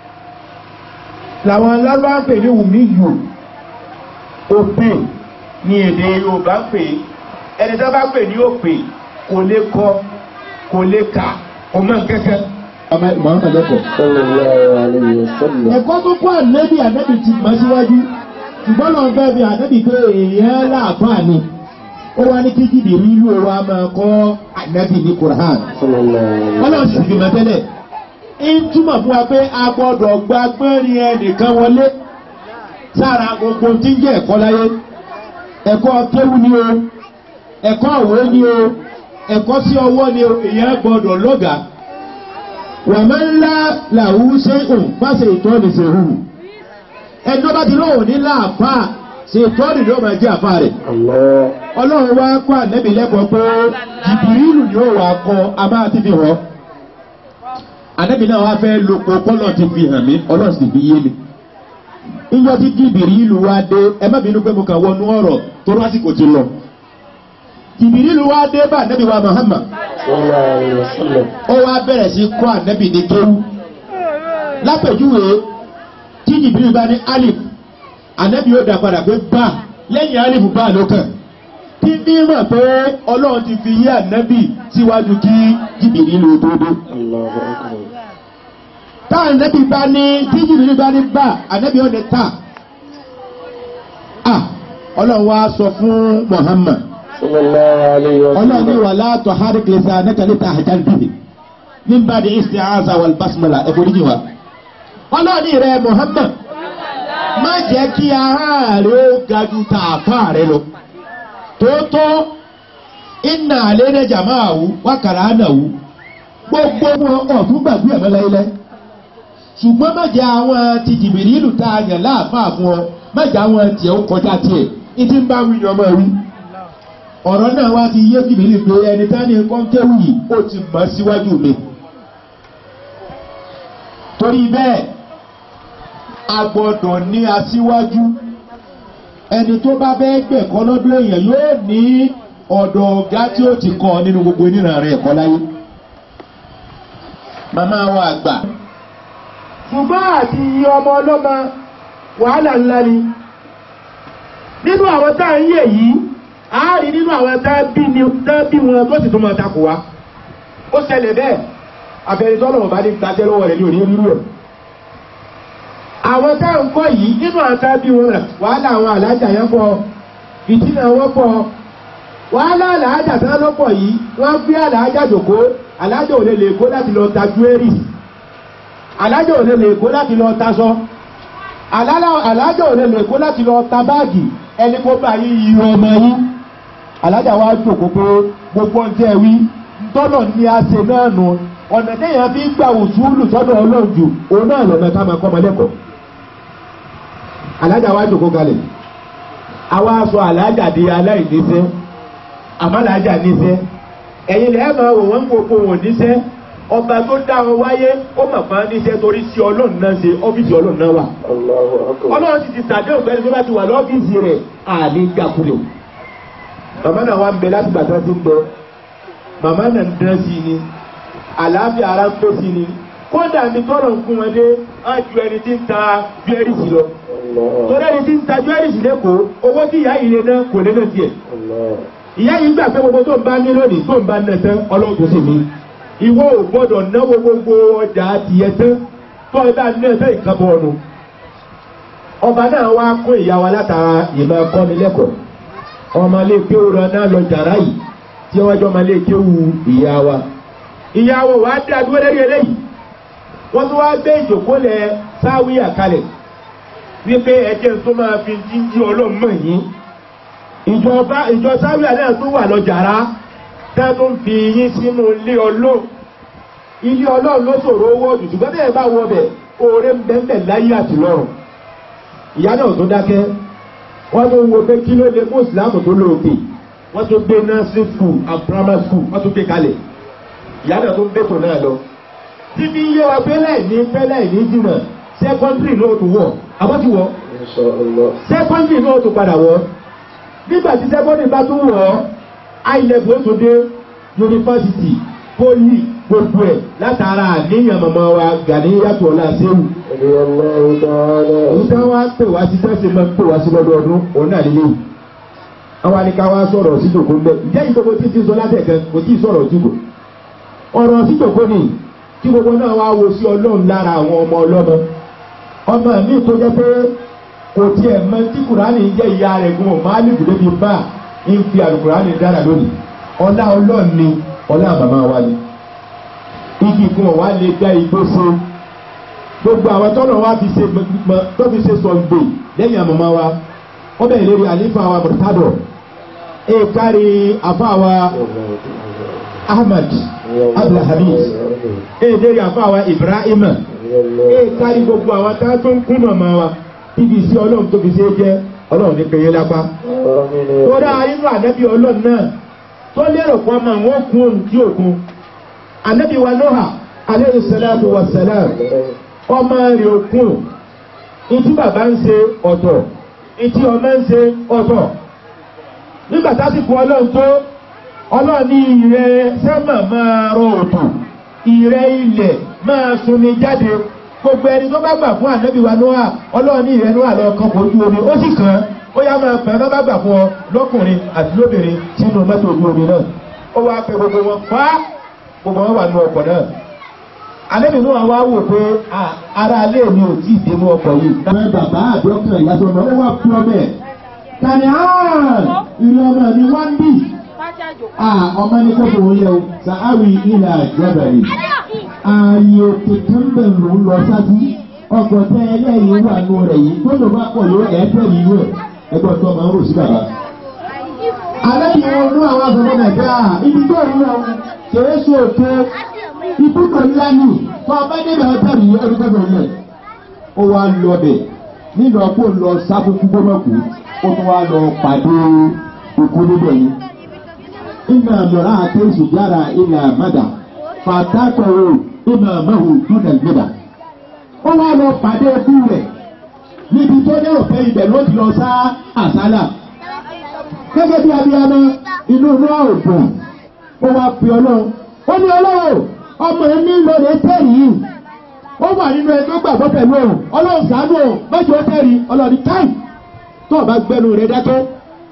làwọn Lárúbáwá ń pè ní wùmíyù òpè ní èdè Yorùbá ń pè é ẹni tó bá pè ní òpè kò lè kọ kò lè kà kò mọ̀ kẹ́kẹ́. ọmọ Muhammad lẹ́kọ̀ọ́. صلى الله عليه وسلم ẹ̀kọ́ tó kọ́ ànábì ànábì ti mọ̀ síwájú ṣùgbọ́n lọ́n fẹ́ fi ànábì pé èèyàn láàfáà ni ó wá ní kíkì dè rí ìlú wa máa kọ́ ànábì ní Qur'an. صلى الله عليه wọ́n lọ sì fi mọ̀ tẹ́lẹ̀ ń túmọ̀ fún wa pé a gbọ́dọ̀ gba gbẹ́rin ẹnìkan wọlé sára gbogbo tí ń jẹ́ ẹ̀kọ́ láyé ẹ̀kọ́ kéwú ni o ẹ̀kọ́ òwe ni o ẹ̀kọ́ sí ọwọ́ ni o èèyàn gbọ́dọ̀ lọ́gàá wàmẹ́ ńlá làwù ṣe ń pàṣẹ ìtọ́ni ṣe hù ẹjọ́ bá ti lóhùn ní láàfà ṣe ìtọ́ni ló máa jẹ́ àfà rẹ̀ الله ọlọ́run wá kọ́ ànẹ́bí lẹ́kọ̀ọ́ pé jìbìrìlù ni ó wà kọ́ a máa ti fi hàn ànẹ́bí náà wá fẹ́ lo kọ́kọ́lọ́ ti fi hàn mí ọlọ́run sì fi yé mi ìjọ tí jìbìrìlù wá dé ẹ má bínú pé mo kàn wọnú ọ̀rọ̀ tó lásìkò ti lọ jìbìrìlù wá dé bá ànẹ́bí wa Muhammad صلى الله عليه وسلم ó wá bẹ̀rẹ̀ sí kọ́ ànẹ́bì ní kéwú lápèjúwe tí jìbìrì bá ní alif ànẹ́bì yóò dá padà pé bá lẹ́yìn alif bá ló kàn tí ní mọ̀ pé ọlọ́run ti fi yé ànẹ́bì síwájú kí jìbìrì lò tó dé الله أكبر tá ànẹ́bì bá ní tí jìbìrì bá ní bá ànẹ́bì yóò ní ta ah ọlọ́run wá sọ fún Muhammad صلى الله عليه ọlọ́run ní وسلم wà látọ̀ harik lisanaka litahjal bihi min ba'di isti'aza wal basmala ẹ̀kọ́ níjì wa. ọlọ́run ní rẹ̀ Muhammad má jẹ́ kí ara rẹ̀ ó ga ju tààfà rẹ̀ lọ. tóótọ́ inna alayna jama'ahu wa qara'nahu gbogbo wọn ọ̀tún gbàgbé ẹ̀mọ́ láyélẹ́. ṣùgbọ́n má jẹ́ àwọn ti Jìbìrìlù tá a yàn láàfáà fún ọ má jẹ́ àwọn tiẹ̀ ó kọjá tiẹ̀ ìdí ń bá wí ni ọmọ wí ọ̀rọ̀ náà wá ti yé jìbìlì pé ẹni tání kọ́ńkéwù yìí ó ti mọ̀ síwájú mi. torí bẹ́ẹ̀ a gbọ́dọ̀ ní aṣíwájú ẹni tó bá bẹ́ẹ̀ gbẹ̀kọ́ lọ́dún èèyàn yóò ní ọ̀dọ̀ ọ̀gá tí ó ti kọ́ nínú gbogbo oníran rẹ̀ ẹ̀kọ́ láyé. màmá wa àgbà. ṣùgbọ́n àti iye ọmọ ọlọ́mọ wàhálà ńlá ni nínú àwọn tá à ń yè yìí a rí nínú àwọn tá bí ni tá bí wọn tó sì tún máa takò wá ó ṣẹlẹ̀ bẹ́ẹ̀ àfẹnitọ́lọ̀ ọba ní gbajẹ́ lọ́wọ́ rẹ̀ ní òní rírú ẹ̀ àwọn tá à ń kọ́ yìí nínú àwọn tá bí wọn rẹ̀ wàhálà àwọn àlájà yẹn pọ̀ ìdínà wọn pọ̀ wàhálà àlájà tán lọ́pọ̀ yìí wọ́n gbé àlájà jòkó àlájà ò lè lè kó láti lọ ta júwérì àlájà ò lè lè kó láti lọ taṣọ àlájà ò lè lè kó láti lọ ta báàgì ẹni kó bá yí irú ọmọ yín alájà wa jòkó pé gbogbo ń tẹ́ wí tọ́nà ní a ṣe náà nù ọ̀nà téèyàn fi ń gbà wùsùlù sọ́dọ̀ ọlọ́run jù òun náà lọ́nà ká máa kọ́ ọmọ lẹ́kọ̀ọ́ alájà wa jòkó kalẹ̀ àwa sọ alájà di aláìníṣẹ́ àmọ́ alájà níṣẹ́ ẹ̀yin lẹ́ẹ̀ máa wò wọ́n gbogbo wọn níṣẹ́ ọba tó dá wọn wáyé ó mà máa níṣẹ́ torí sí ọlọ́run náà ṣe ọ́fíìsì ọlọ́run náà wà Allahu akbar. ọlọ́run sì ti sàdéhùn fẹ́ni tó bá ti wà lọ́fíìsì rẹ̀ àlè gbàkulẹ̀ màmá náà wà ń bẹ láti gbàtà tó ń bẹ màmá náà ń dán sí i ni àlàáfíà ara ń pè sí i ni kódà ní tọrọ ń kún wọn dé á ju ẹni tí ń ta júẹ́rìsì lọ Allah. torí ẹni tí ń ta júẹ́rìsì lẹ́kọ̀ọ́ owó tí ìyá yìí lè ná kò lè ná tiẹ̀ Allah. ìyá yìí gbà pé gbogbo tó ń bá ní lónìí tó ń bá ná tán ọlọ́run tó sì mí ìwọ ò gbọ́dọ̀ náwó gbogbo ọjà tiẹ̀ tán tó ẹ bá ná tán ìkábọ̀ ọ̀nù ọba náà wá kó ìyá wa látara ìmọ̀ ẹ̀kọ́ni lẹ́kọ̀ọ́ ọmọ ilé kéwù rẹ náà lọ jàrá yìí tí wọ́n jọ ọmọ ilé kéwù ìyá wa ìyá wa wàá dé adúgbò lẹ́yìn eléyìí wọ́n tún wá gbé ìjòkólẹ̀ sáwíyà kalẹ̀ wípé ẹjẹ́ tó máa fi jíjí ọlọ́mọ yìí ìjọba ìjọ sáwíà náà tún wà lọ́jàrá tá tó ń fi yín sínú ilé ọlọ́run ilé ọlọ́run ló ṣòro owó jù ṣùgbọ́n bẹ́ẹ̀ bá wọ bẹ̀ oore ń bẹ́ẹ̀ láyé àti lọ́run ìyá náà tó dákẹ́ wọ́n tó wo pé kí ló lè mú ìsìlámù tó lóòkè wọ́n tó gbé nursery school and primary school wọ́n tó gbé kalẹ̀ ìyá náà tó ń bẹ́tò náà lọ tíbi yé wa pé láì ní pẹ́ láì ní jìnnà secondary náà tó wọ̀ àbọ̀ ti wọ̀ Insha Allah. secondary náà tó padà wọ̀ nígbà tí secondary bá tún wọ̀ high level ó tún dé university poli gbogbo ẹ̀ látara àníyàn màmá wa Gàníyàtọ̀ ọ̀la sẹ́wù رضي الله تعالى òun tí wọ́n á pè wá sí sẹ́sì máa ń pè wá sí lọ́dọọdún òun náà nílé yìí àwọn àníkà wa sọ̀rọ̀ síjòkó ń bẹ̀ ìjẹ́ yìí gbogbo tí ti sọ látẹ̀kẹ́ kò tí ì sọ̀rọ̀ síjòkó ọ̀rọ̀ síjòkó ni kí gbogbo náà wá wo sí ọlọ́run lára àwọn ọmọ ọlọ́mọ ọmọ mi tó jẹ́ pé kò tiẹ̀ mọ tí kùránì jẹ́ ìyá rẹ̀ gun ọ̀ máa lùkù débi bá ń fi àlùkùránì dára lónìí ọlá ọlọ́run ni ọlá màmá wa ni igi gun ọ̀ wá lè dá igbó fún gbogbo àwọn tọ́lọ̀ wa fi ṣe gbẹgbẹ tó fi ṣe sọ̀gbè lẹ́yìn àmọ́mọ́ wa ó bẹ̀rẹ̀ lórí àlífà wa mọ̀tádọ̀ ẹ kárí àfa wa ahmad abdulhamid ẹ lérí àfa wa ibrahim ẹ kárí gbogbo àwọn tá a tó ń kún mọ̀mọ́ wa bíbí sí ọlọ́run tó fi ṣe é jẹ́ ọlọ́run ní pèyẹ lápá kódà inú ànábì ọlọ́run náà tó lérò pọ́ mọ́ àwọn kún òun tí òkun ànábì wa Nóhà alayhi salatu wa salam ọmọ rẹ̀ òkun ìtí bàbá ń ṣe ọ̀tọ̀ ìtí ọmọ ń ṣe ọ̀tọ̀ nígbà tásìkò ọlọ́run tó ọlọ́run ní ìrẹ́ sẹ́mà máa rọ òtò ìrẹ́ ilẹ̀ máa sunni jáde gbogbo ẹni tó bá gbà fún ànábì wa Nóà ọlọ́run ní ìrẹ́ Nóà lọ kan kò ojú omi ó sì kàn án ó yá máa pẹ́ lọ́ba gbà fún ọ lọ́kùnrin àti lóbìnrin sínú mọ́tò ojú omi náà ó wá pẹ́ gbogbo wọn pa gbogbo wọn wà ní ọkọ̀ náà alẹ́mi náà wá wò pé ara alẹ́ mi ò tí ì dé mú ọkọ̀ yìí. ọmọ bàbá àdókè ìyàtọ̀ ọmọ ó wà fún ọmọ ẹ̀. tani hàn ìlú ọmọ mi wá ń bì. ọmọ ní kó fòun yẹ o sàáwì ilà ìjọbẹ̀rẹ̀. ààyè òkè kẹ́mbẹ̀ ló ń lọ sáájú. ọkọ̀ tẹ ẹlẹ́yìn wà nù rẹ̀ yìí tó ló bá pọ̀ yóò ẹ̀ tẹ̀ nínú ẹ̀ ẹgbẹ́ tó máa ń rò sí bàbá. alẹ́ yìí wọn nú àwọn àgbẹ̀mọ nàìjíríà ibi tó ń lọ kèrè sí òkè ibùdó ńlá ni fún abádébẹ̀ ọ̀tá mi ọdún kẹfẹ́ rẹ̀ ó wá lọ bẹ̀ nínú ọkọ̀ lọ sáfùkú gbọ́mọ̀kú ó tún wá lọ pàdé òkú níbẹ̀ yìí. iná mìíràn àti ìṣùjára ilẹ̀ àmàdà fàtàkọ̀rọ̀ iná mẹ́hùn dúnà gbẹ̀dà. ó wá lọ pàdé òkú rẹ̀ níbi tó ní òfẹ́ ibẹ̀ ló ti lọ sá àsálà. gẹ́gẹ́ bí abiyamọ inú inú àrùn ó wá pe ọlọ́run ó ní ọlọ́run ọmọ ẹni lóore tẹ̀rí yìí ó wà nínú ẹni tó gbàgbọ́ pẹ̀lú òun ọlọ́run ṣàánú òun mẹ́jọ tẹ̀rí ọlọ́run káì tó o bá gbẹnu rẹ dákẹ́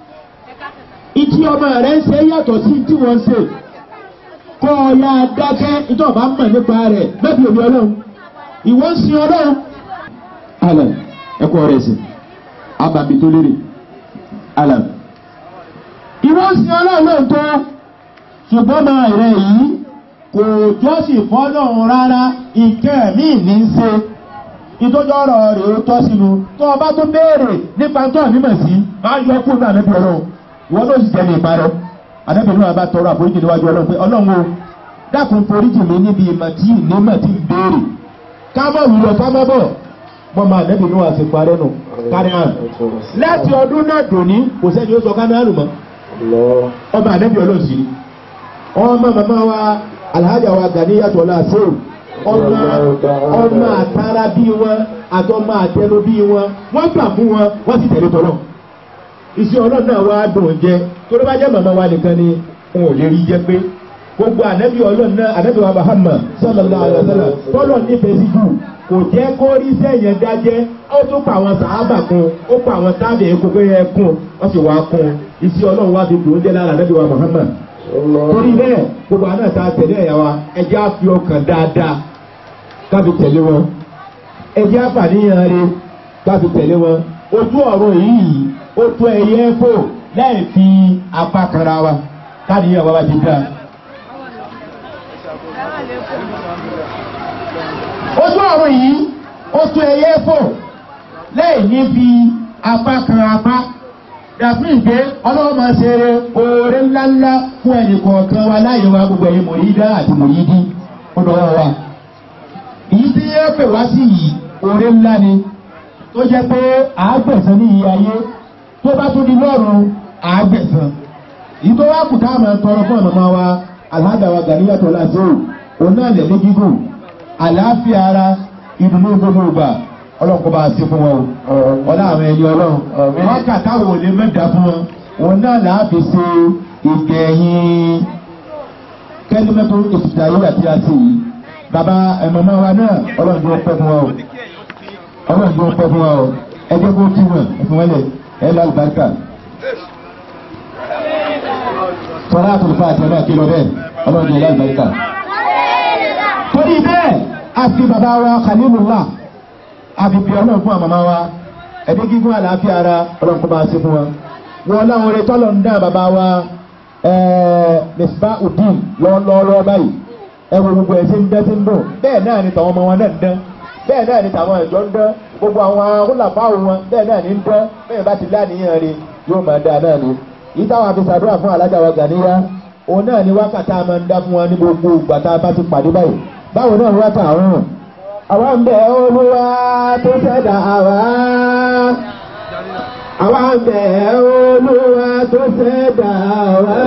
ìtì ọmọ rẹ ń ṣe yàtọ̀ sí tí wọ́n ń ṣe kọ́ ọ ya dákẹ́ ìtọ́ ọba mọ̀ nípa rẹ̀ mẹ́bí òbí ọlọ́run ìwọ ń sin ọlọ́run. alam ẹkọ rẹ sí abàmì tó lérè alam ìwọ ń sin ọlọ́run lóòótọ́ ṣùgbọ́n máa rẹ yìí kò jọ́sìn fọ́lọ́run rárá ìkẹ́ mi ní í ṣe ìtọ́jọ́ ọ̀rọ̀ rẹ̀ ó tọ́ sínú tó o bá tó béèrè nípa tó ànímọ̀ sí máa yọ kúrò náà níbi ọlọ́run ìwọ ló sì tẹ̀lé ìparọ́ àdébìnrin náà bá tọrọ àforíjì níwájú ọlọ́run pé ọlọ́run o dákun torí jì mí níbi ìmọ̀ tí ìnímọ̀ tí ń béèrè ká mọ̀ wúlọ ká mọ̀ bọ̀ mọ́ máa nẹ́bí ní wàá sí parẹ́ nù kárí hàn láti ọdún náà dòní kò sẹ́ni ó sọ kánáàlù mọ́ الله ọmọ ànẹ́bí ọlọ́sì ni ọmọ màmá wa alhaja wa ganiyatọ̀ la sèw ọmọ ọmọ àtàrà bí wọn àtọmọ àtẹnu bí wọn wọ́n gbà fún wọn wọ́n sì tẹ̀lé tọ́lọ̀ iṣẹ́ ọlọ́run náà wá dùn jẹ tó ló bá jẹ́ màmá wa nìkan ni wọn ò lè rí jẹ pé gbogbo ànẹ́bí ọlọ́run náà ànẹ́bí wa Muhammad sallallahu alaihi wasallam tọ́lọ̀ nífẹ̀ẹ́ sí jù kò jẹ́ kó rí sẹ́yìn dájẹ́ ó tún pa àwọn sàábà kun ó pa àwọn tábì ẹ̀kọ́ pé ẹ kún wọ́n sì wá kún iṣẹ́ ọlọ́run wá fi dùn jẹ́ lára ànẹ́bí wa Muhammad torí bẹ́ẹ̀ gbogbo àná ta tẹ̀lé ẹ̀yà wa ẹjẹ́ á fi ọkàn dáadáa káfi tẹ̀lé wọn ẹjẹ́ àfàníyàn rẹ káfi tẹ̀lé wọn ojú ọ̀rọ̀ yìí ó tó ẹyẹ fò láì fi apá kanra wa káníyàn wa bá ti dá. ojú ọ̀rọ̀ yìí ó tó ẹyẹ fò láì ní fi apá kan apá dàbí ìgbé ọlọ́run máa ṣe oore ńláńlá fún ẹnì kọ̀ọ̀kan wa láyé wa gbogbo ẹ̀yin mòyídá àti mòyídí ó dọ̀wọ́ wa. èyí tí yẹ pè wá sí yìí oore ńlá ni tó jẹ́ pé àágbẹ̀sán ní iye ayé tó bá tún di lọ́rùn àágbẹ̀sán. èyí tó wá kù ká máa tọrọ fún ọ̀nà wa alhaja wa Ganiyatọ̀ Lásìrò òun náà lẹ̀ ní gígùn àlàáfíà ara ìdùnnú gbogbo ìgbà ọlọ́run kó bá a sí fún wọn o ọlá àwọn ẹni ọlọ́run wọn kà táwọn òní mẹ́ta fún wọn wọn náà là á fi ṣe ìgbẹ̀yìn kẹ́límẹ́tò ìsìtàyé àti àti yìí bàbá ẹ̀mọ̀mọ́ wa náà ọlọ́run tó pẹ́ fún wọn o ọlọ́run tó pẹ́ fún wọn o ẹ jẹ́ kó kí wọn ẹ̀fún wọn lẹ̀ ẹ̀ lọ àlùbáríkà tọ́lá àtúntò àti ọ̀nà kí lọ bẹ́ẹ̀ ọlọ́run tó lọ àlùbáríkà. torí bẹ́ẹ̀ a fi bàbá wa Khalilullah àbíbí ọlọ́run fún àmàmá wa ẹ̀mí gígùn àlàáfíà ara ọlọ́run kó bá a ṣe fún wa. wọn láwọn orin tọ́lọ̀ ń dá bàbá wa Misbah Udin lọ́wọ́lọ́wọ́ báyìí ẹ wo gbogbo ẹ̀ ṣe ń dẹ́ sí ń dùn bẹ́ẹ̀ náà ni tàwọn ọmọ wọn náà ń dán bẹ́ẹ̀ náà ni tàwọn ẹ̀jọ́ ń dán gbogbo àwọn akólàfáà wọn bẹ́ẹ̀ náà ni ń dán bẹ́ẹ̀ bá ti láníyàn rí yóò máa dáa náà ni. yìí táwọn àfi ṣàdúrà fún alájà wa Gàníyà òun náà ni wákàtí a máa ń dá fún wọn ní gbogbo ìgbà tá a bá ti pàdé báyìí báwo náà wá tà àrùn àwa ń bẹ olúwa tó ṣẹ̀dá àwa. àwa ń bẹ olúwa tó ṣẹ̀dá àwa.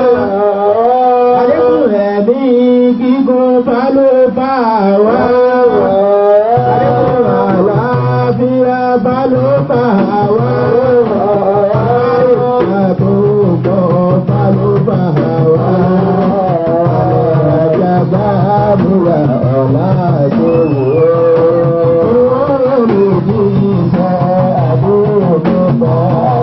àlékún ẹ̀mí gígùn balùbà wa. àlékún àlàáfíà balùbà wa. àlékún àbúkọ balùbà wa. àjàgbá múra ọ̀la tó wò ó. mi ní iṣẹ́ àbúrò bá.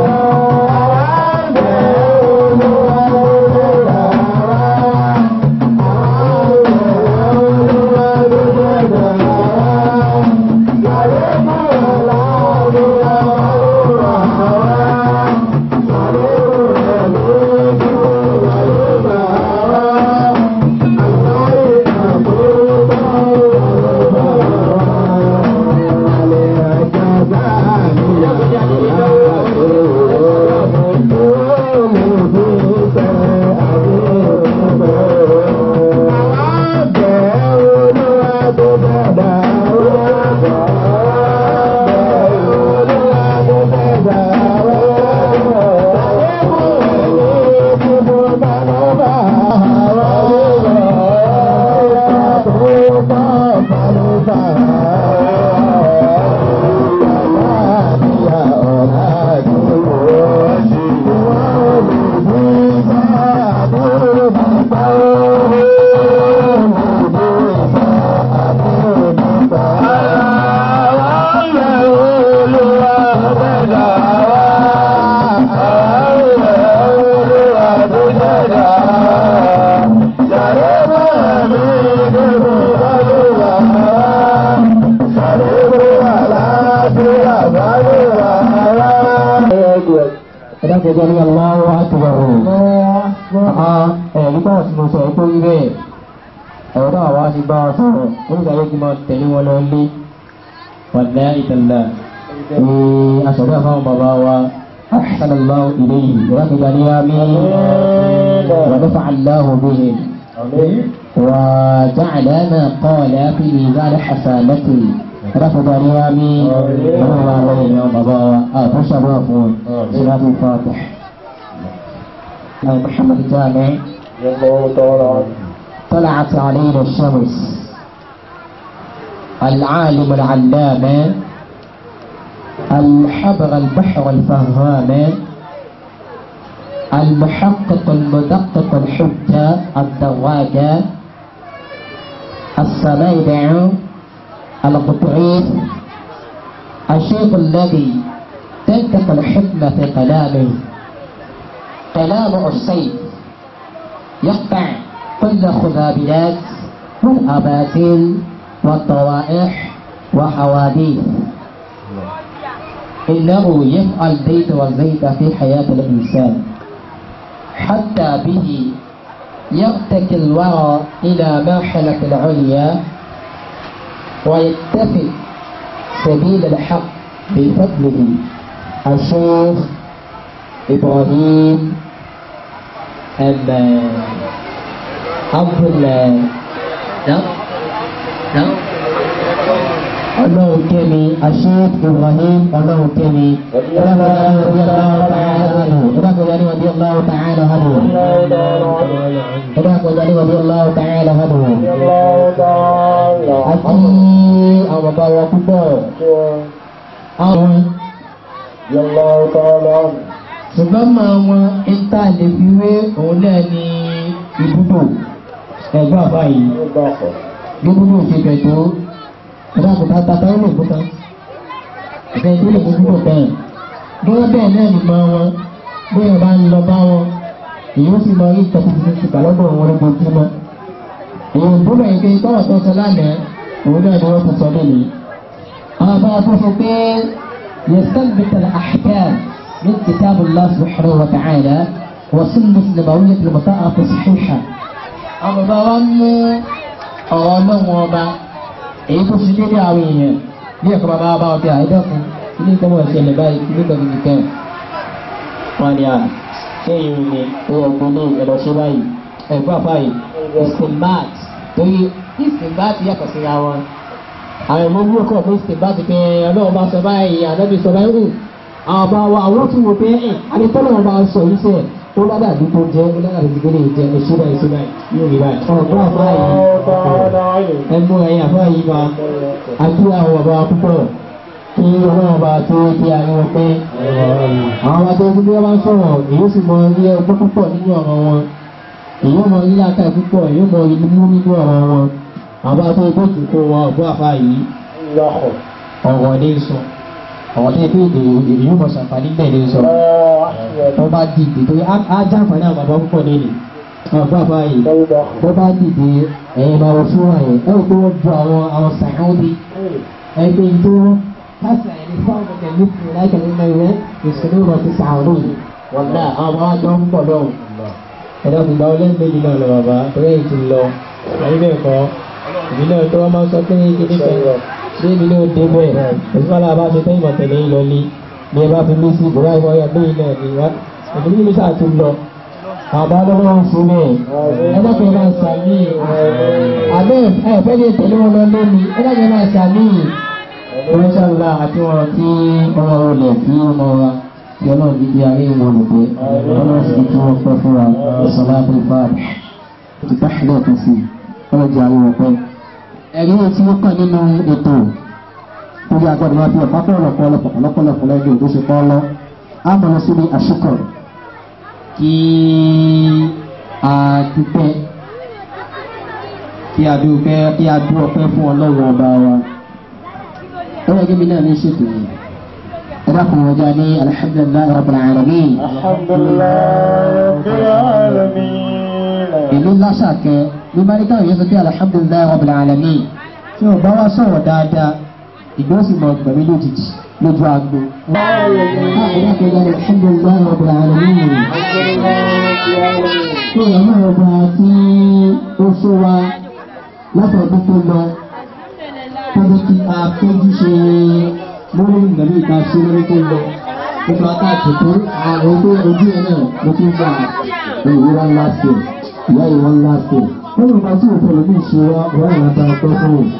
ẹ̀dákẹ́jọ́ ní aláwọ̀ àtúbọ̀rọ̀ ẹ̀rí bá tí mo sọ pé rí bẹ́ẹ̀ ẹ̀rọ náà wá ní bá wọn sọ̀rọ̀ ó ní sáré kí máa tẹ̀lé wọn lọ lé wàlẹ́ ìtàlá ní aṣọ̀rọ̀ àfáwọn bàbá wa sallallahu ilayhi ìdákẹ́jọ́ ní àmì wà ní fàáláhùn bíi وجعل ما قال في ميزان حسنته رفض ريامي وهو عليه يوم بابا فشرفون صلاة الفاتح محمد الجامع الله تعالى عنه طلعت علينا الشمس العالم العلامة الحبر البحر الفهام المحقق المدقق الحجة الدواجة السميدع القطعيف الشيخ الذي تنطق الحكمة في كلامه كلام السيف يقطع كل خذابلات والأباطيل والطوائح وحواديث إنه يفعل زيت والزيت في حياة الإنسان حتى به يرتكي الورى إلى مرحلة العليا ويتفق سبيل الحق بفضله الشيخ إبراهيم أما عبد الله نعم نعم ọlọ́run kẹ́mi aṣíf ibrahim ọlọ́run kẹ́mi ọlọ́kọ̀ọ́jà ní wàbí ọlọ́run tààlà hàdù ọlọ́kọ̀ọ́jà ní wàbí ọlọ́run tààlà hàdù àti àwọn bàbá wa púpọ̀ àwọn الله تعالى عنه ṣùgbọ́n máa wọn ìta lè fi wé òun náà ní ibùdó ẹ̀gbọ́n àbá yìí الله gbogbo ṣe bẹ̀ tó ẹ̀dá kò tá tata ó lè kó tán ẹ̀fẹ̀ tó lè kó púpọ̀ bẹ́ẹ̀ gẹ́gẹ́ bẹ́ẹ̀ náà ni mọ wọn bí wọn bá ń lọ bá wọn èyí ó sì mọ orí ìtọ́kùn tuntun ti kàlọ́dọ̀ wọn lójoojúmọ́ èyí tó bẹ̀rẹ̀ pé tọ́wọ̀ tó sọ lánàá òun náà ni wọ́n ti sọ lónìí àwọn bá tó sọ pé يستنبط الأحكام من كتاب الله سبحانه وتعالى وسنة نبوية المطاعة الصحيحة أما بوانو ọ̀rọ̀ ọlọ́run ọba èyí tó ṣe déédéé àwọn èèyàn bí ẹ̀kọ́ bàbá bá ọtí àìdẹ́kun ilé ìtọ́wọ́ ìṣẹ̀lẹ̀ báyìí ilé ìtọ́wọ́ ìṣẹ̀lẹ̀ wọn ni à ṣé ìrìn ni owó ọgbọ́n ní ẹ̀lọ́ ṣe báyìí ẹ̀gbọ́n àfáàyè istinbat torí istinbat yàtọ̀ síra wọn àwọn ìmọ̀ wúwo kọ̀ fún istinbat pé ọlọ́run bá sọ báyìí ànábì sọ báyìí hù àwọn ọba wa àwọn tún wò pé ẹ̀ àdìtọ́lọ́run bá sọ yìí sẹ́ẹ̀ ó lábẹ́ àdúgbò jẹ́ ó lábẹ́ àdúgbò lè jẹ́ èso báyìí èso báyìí yóò rí báyìí. ọ̀gbọ́n àfáàyè ẹgbọ́n ẹ̀yìn àfáàyè bá àti àwọn ọba púpọ̀ kí ọlọ́run bá tó kí ayé wọn pé àwọn ọba tó bí wọ́n bá ń sọ̀rọ̀ èyí sì mọ ilé ọgbọ́n púpọ̀ nínú ọ̀rọ̀ wọn èyí mọ ilé aka púpọ̀ èyí mọ ilé mú nínú ọ̀rọ̀ wọn àwọn ọba tó tó jù kó wọn ọ̀gbọ́n àfáàyè ọ̀rọ̀ ní sọ ọ̀rọ̀ tó tó èyí mọ sàǹfààní bẹ́ẹ̀ ní sọ wọ́n bá dìde tó á jàǹfààní àwọn bàbá púpọ̀ nínú ọ̀gbọ́n àfáàyè wọ́n bá dìde ẹ̀yìn máa wọ fún àyẹ̀ ẹ̀ wọ́n tó wọ́n ju àwọn àwọn sàkóńdì ẹgbẹ́ tó kásà ẹni fáwọn ọmọ ẹ̀mí fún un láìka nínú ẹ̀rẹ́ ìṣòro rẹ̀ ti sàárò yìí wọ́n dá àwọn àwọn àjọ ń pọ̀ lọ́wọ́. ẹ̀dá kò gba ọlẹ́yìn méjì náà lọ bàbá torí èyí ti lọ ẹ̀yìn bẹ́ẹ̀ kọ́ èmi náà tó wọ́n máa ń sọ pé kíní kan bí èmi náà dé bẹ́ẹ̀ òṣùpá bá ṣe tẹ́yìn mọ̀tẹ́lẹ̀ yìí lọ ní bí ẹ bá fi mí sí ìbúra ìwọ ọyọ bẹ́ẹ̀ náà ni wá èmi ní mi sáà ti lọ àbá lọ́wọ́ ń fún mi ẹlẹ́kùn máa ń sàmì àbẹ́ ẹ̀fẹ́ lè tẹ̀lé wọn lọ lónìí ẹlẹ́kùn máa ń sàmì ìrẹsàlá àti wọn tí ọmọ olè tí ọmọ wa tí ọlọ́run ti di ayé wọn lò pé ọlọ́run sì ti wọ́n pẹ́ fún wa ìsọ̀lá tó fà á ti táṣílẹ̀ tó sí ọlọ́run di ayé wọn pẹ́. ẹ̀rí tí wọ́n kàn nínú ètò tó bí agbọ́dọ̀ máa fi ọ̀pá pọ̀lọpọ̀ ọlọ́pọ̀lọpọ̀ lẹ́yìn tó ṣe kọ́ lọ á mọ̀ lọ síbi àṣekọ̀ kí a dúpẹ́ kí a dúpẹ́ kí a dú ọpẹ́ fún ọlọ́run ọba wa ọlọ́run gẹ́gẹ́ bí náà ní ṣètò yìí ẹ dákun ọjà ní alhamdulilayi rabbil alamin الحمد لله رب العالمين ìlú lásàkẹ́ ló bá ní káwọn yẹn sọ pé alhamdulilayi rabbil alamin tí o bá wá sọ̀rọ̀ dáadáa ìgbà ó sì mọ gbẹ̀mí lójijì lójú agbo. ẹ dákun ọjà ní alhamdulilayi rabbil alamin tó yẹ náà ọba tí ó ṣó wa látọ̀dún tó lọ tọ́jú kí a péjú ṣe lórí ìgbàlú ìta ṣe lórí tó lọ nípa káàkiri àwọn tó ojú ẹ náà ló tún gbà ìwúra ńlá sí ẹ ìyá ìwọ ńlá sí ẹ Ọlọ́run bá tí òfin òbí ṣe wá wọ́n àwọn ta ọpẹ́ fún un.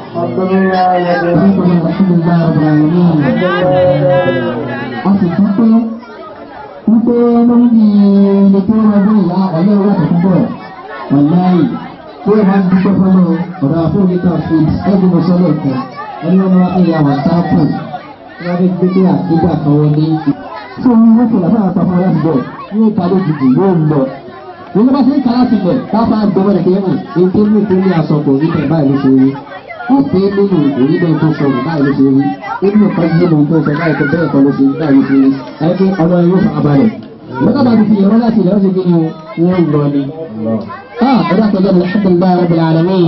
A sì dúpẹ́ wípé lórí ilé tó ń rọgbọ́n ìyá ọ̀lẹ́ ìwé àtẹ̀kùn bọ̀ ọ̀láì tí ó máa ń dúpẹ́ fọ́lọ́ ọ̀rọ̀ àfọwọ́gẹ́ta fún ẹgbẹ́ mọ́sọ́lọ̀ kan ẹni wọn máa ń ya wàsáàpù tí wọ́n fi gbé pé àkígbà kan wọlé. Tí omi wọ́n fi làbára pa fún ọlọ́sìn bọ̀ yóò ta lójijì yóò lọ. Wọ́n bá ṣe ń kàrà sílẹ̀ káfá gbọ́mọ̀ rẹ̀ kéwòn èyí tó ní ìpínlẹ̀ ní aṣọ kò rí bẹ́ẹ̀ báyìí ló ṣe rí. Wọ́n pè é nínú òrí bẹ́ẹ̀ tó sọ̀rọ̀ báyìí ló ṣe rí. Ebi nǹkan yé mi tó sọ báyìí tó bẹ́ẹ̀ kọ́ ló ṣe rí báyìí ló ṣe rí. Ẹgbẹ́ ọmọ yóò fà balẹ̀. Wọ́n dábàá ti fi ìrọ́ láti ilẹ̀ ọ̀sẹ̀ kí ni wọ́n lọ ni. Ah, ọ̀dà kọjá ní alhamdulilayi rabbil alamin.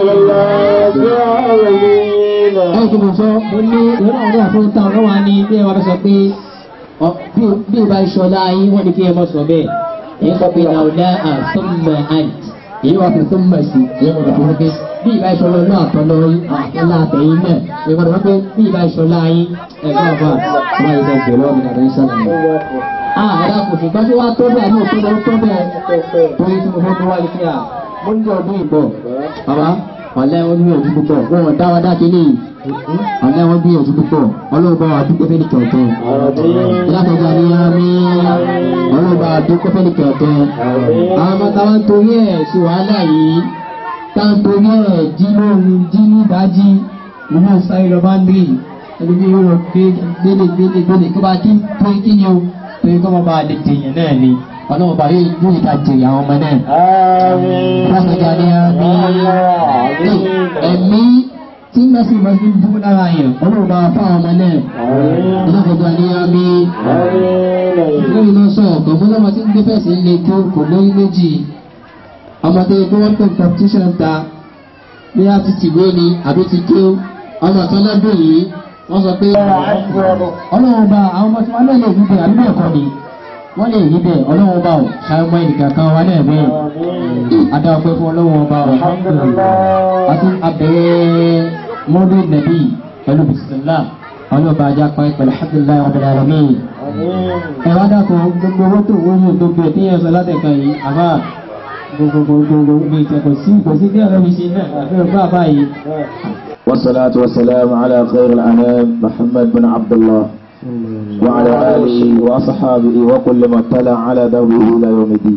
Ẹ kí mo sọ, mo ní ìrọ̀ ọ̀rẹ́ àfọ̀ntà ọ̀rọ̀ wa ní bí ẹ wá fẹ́ sọ pé bí o bá ṣọlá yín wọ́n ní kí ẹ mọ̀ sọ bẹ́ẹ̀ èyí sọ pé làwùlá àtúmọ̀ àǹtí èyí wà fún túmọ̀ sí èyí wọ́n fún pé bí ìbá ìṣọlá náà àtọ́lọ́ àtọ́lá àtẹ̀yìn náà èyí wọ́n pé bí ìbá ìṣọlá yín ẹ̀gbọ́n àbá wọ́n yìí bẹ̀ bẹ̀rẹ̀ ọ̀mìnira rẹ̀ ń sọ̀rọ̀ yẹn. a ẹ̀dá kò sì gbọ́dọ̀ wá tó bẹ́ẹ̀ náà tó lọ tó bẹ́ẹ̀ torí tí mo fẹ́ tó wá ní kíá mo ń jẹ ọdún ìbọ̀ bàbá ọ̀lẹ́ wọn bí òjú púpọ̀ wọn ò dá wa dá kínní ọ̀lẹ́ wọn bí òjú púpọ̀ ọlọ́run bá wa dúpẹ́ fẹ́ ní kẹ̀kẹ́ ìlàkọ̀ọ́gbà ni a ní ọlọ́run bá wa dúpẹ́ fẹ́ ní kẹ̀kẹ́ àwọn ọmọ táwọn torí ẹ̀ sí wàhálà yìí táwọn torí ẹ̀ jí lóru jí ní ìdájí inú sáyé lọ bá ń rí ẹni bí yóò gbé gbélé gbélé gbélé kó bá kí torí kí ni o torí kó máa bá a lè jèyàn náà ni ọlọ́run bá yóò yóò ká jèyàn àwọn ọmọ náà. ìlàkọ̀ọ́gbà ni a ní ẹ̀mí tí mẹ́sìn máa fi dúró lára yẹn ọlọ́run bá fún àwọn ọmọ náà ọlọ́kọ̀ọ́gbà ní àmì lórí náà sọ ọ̀kan fún ọmọ tí ń gbé fẹ̀sì ń le tó kò lórí méjì ọmọdé tó wọ́n pè competition ta bí a ti tìwé ni àbí ti tó ọmọ kan lọ́dún yìí wọ́n sọ pé ọlọ́run bá àwọn ọmọ tí wọ́n náà lè rí bẹ́ẹ̀ àbí bẹ́ẹ̀ kọ́ ni wọ́n lè rí bẹ́ẹ̀ ọlọ́run bá ò ṣàìmọ́ ẹnìkan kan wá náà bẹ́ẹ̀ adá ọpẹ́ fún ọlọ́run bá ò àti abẹ́rẹ́ mọ́lú nàbí pẹ̀lú bisimilá ọlọ́ba ajá pa pẹ̀lú alhamdulilayi rabbil alamin. ẹ wá dákun gbogbo owó tó wọ́n gbogbo ẹ̀ tíyẹn sọ látẹ̀kọ̀ yìí àbá gbogbogbogbo mi ìtẹ̀kọ̀ sí kò sí díẹ̀ lọ́bi sí náà àbí ọgbà báyìí. والصلاة والسلام على خير الأنام محمد بن عبد الله وعلى آله وأصحابه وكل من تلا على دوره إلى يوم الدين.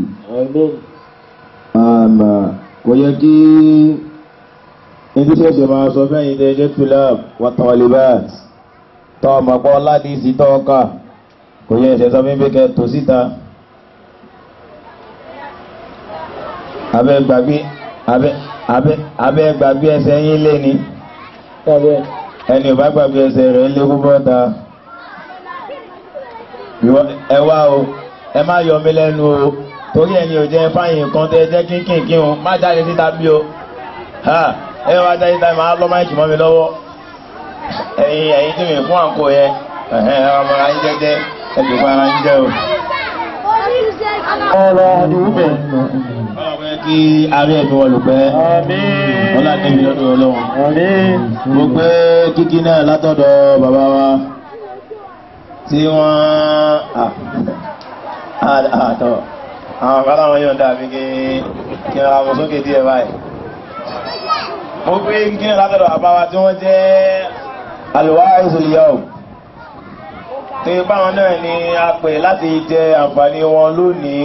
أما ويجي níbi tí ẹsẹ̀ máa sọ fẹ́yìn ilé ẹjẹ́ tulab wa talibat tọ́ ọmọ pọ́ láti sí tọ́ọ̀ká kò yẹ ẹsẹ̀ sọ fún bíkẹ́ tó síta abẹ́ gbàgbé abẹ́ abẹ́ abẹ́ gbàgbé ẹsẹ̀ yín lé ní ẹni ò bá gbàgbé ẹsẹ̀ rẹ̀ lé púpọ̀ ta ẹ wá o ẹ má yọ mí lẹ́nu o torí ẹni ò jẹ́ fáyìn kan tẹ́ jẹ́ kínkìnkí o má jáde síta bí o ẹ wá jáde síta máa lọ́ máìkì mọ́ mi lọ́wọ́ ẹ̀yin ẹ̀yin tí mi fún àǹkó yẹn ẹ̀hẹ́n ọmọ ara yín jẹ́jẹ́ ẹ̀dùnkú ara yín jẹ́ o. ọ̀rọ̀ àdúgbò bẹ̀. ọlọ́pẹ́ kí arí ẹ̀mí wọn lò pẹ́ ọlá níbi lọ́dún ọlọ́run. mo gbé kíkí náà látọ̀dọ̀ bàbá wa tí wọ́n àtọ̀ àwọn kan láwọn yóò dàbí kí kí ara mọ̀ sókè díẹ̀ báyìí. mo gbé kíkí náà látọ̀dọ̀ bàbá wa tí wọ́n jẹ́ àlùwá ìsòlìyàwó tí báwọn náà ni a pè láti jẹ àǹfààní wọn lónìí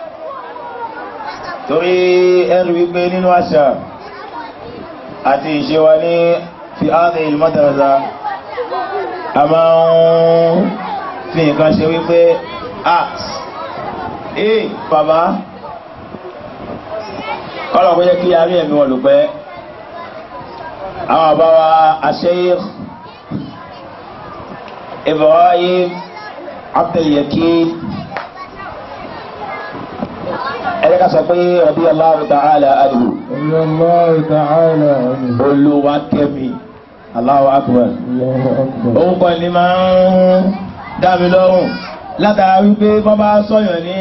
torí ẹrù wípé nínú àṣà àti ìṣe wa ní fi áàdì ìlú mọ́tàràdà a máa ń fi nǹkan ṣe wípé art ee bàbá kọ́lọ̀ kó jẹ́ kí a rí ẹ̀mí wọn lò pẹ́ àwọn àbáwa Sheikh Ibrahim Abdul-Yakin ẹ̀rẹ́ sọ pé ọdí Allahu ta'ala anhu Allahu ta'ala anhu. olúwa kẹ́mi Allahu akbar òun kọ́ ni máa ń dá mi lọ́rùn látara wípé wọ́n bá sọ̀yàn ní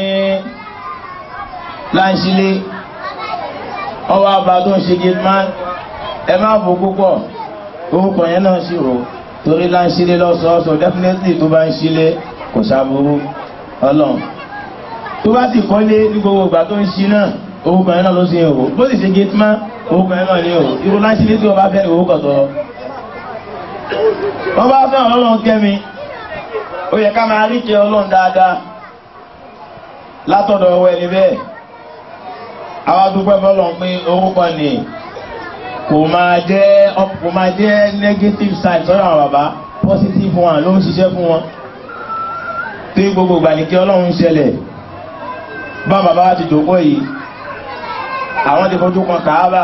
láńṣílé ọwọ́ àbá tó ń ṣe gilman ẹ má bò púpọ̀ orúkọ yẹn náà sì rò torí láńṣílé lọ́sọ̀ọ́sọ̀ definitely tó bá ń ṣílé kò sáburú ọlọ́run tó bá sì kọ́lé ní gbogbo ìgbà tó ń ṣí náà orúkọ yẹn náà ló sì ń hò bó sì ṣe gate man orúkọ yẹn náà ní hò irú láti lé tí wọ́n bá fẹ́ orúkọ tọ́ wọ́n bá fẹ́ ọlọ́run kẹ́mi ó yẹ ká máa rí kí ọlọ́run dáadáa látọ̀dọ̀ ọwọ́ ẹni bẹ́ẹ̀ àwa dúpẹ́ fọlọ́run pé orúkọ ni kò máa jẹ́ kò máa jẹ́ negative side sọ́dọ̀ àwọn bàbá positive one ló ń ṣiṣẹ́ fún wọn tí gbogbo ìgbà ní kí ọlọ́run ṣẹlẹ̀ bá bàbá wa ti jòkó yìí àwọn ti fojú kan kàábà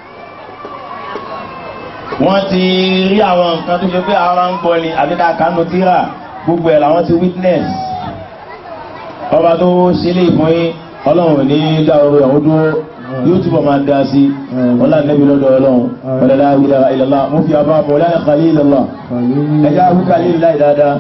wọ́n ti rí àwọn nǹkan tó ṣe pé àwọn máa ń gbọ́ ni àbí ká kánú tíra gbogbo ẹ̀ làwọn ti witness ọba tó ṣe lè fún yín ọlọ́run ò ní dá orí ọ̀hún dúró yóò túbọ̀ máa dá sí ọlá nẹ́bí lọ́dọ̀ ọlọ́run ọlọ́lá ilaha illallah mo fi àbá bọ̀ ọlá khalilullah ẹjá wí khalil láì dáadáa.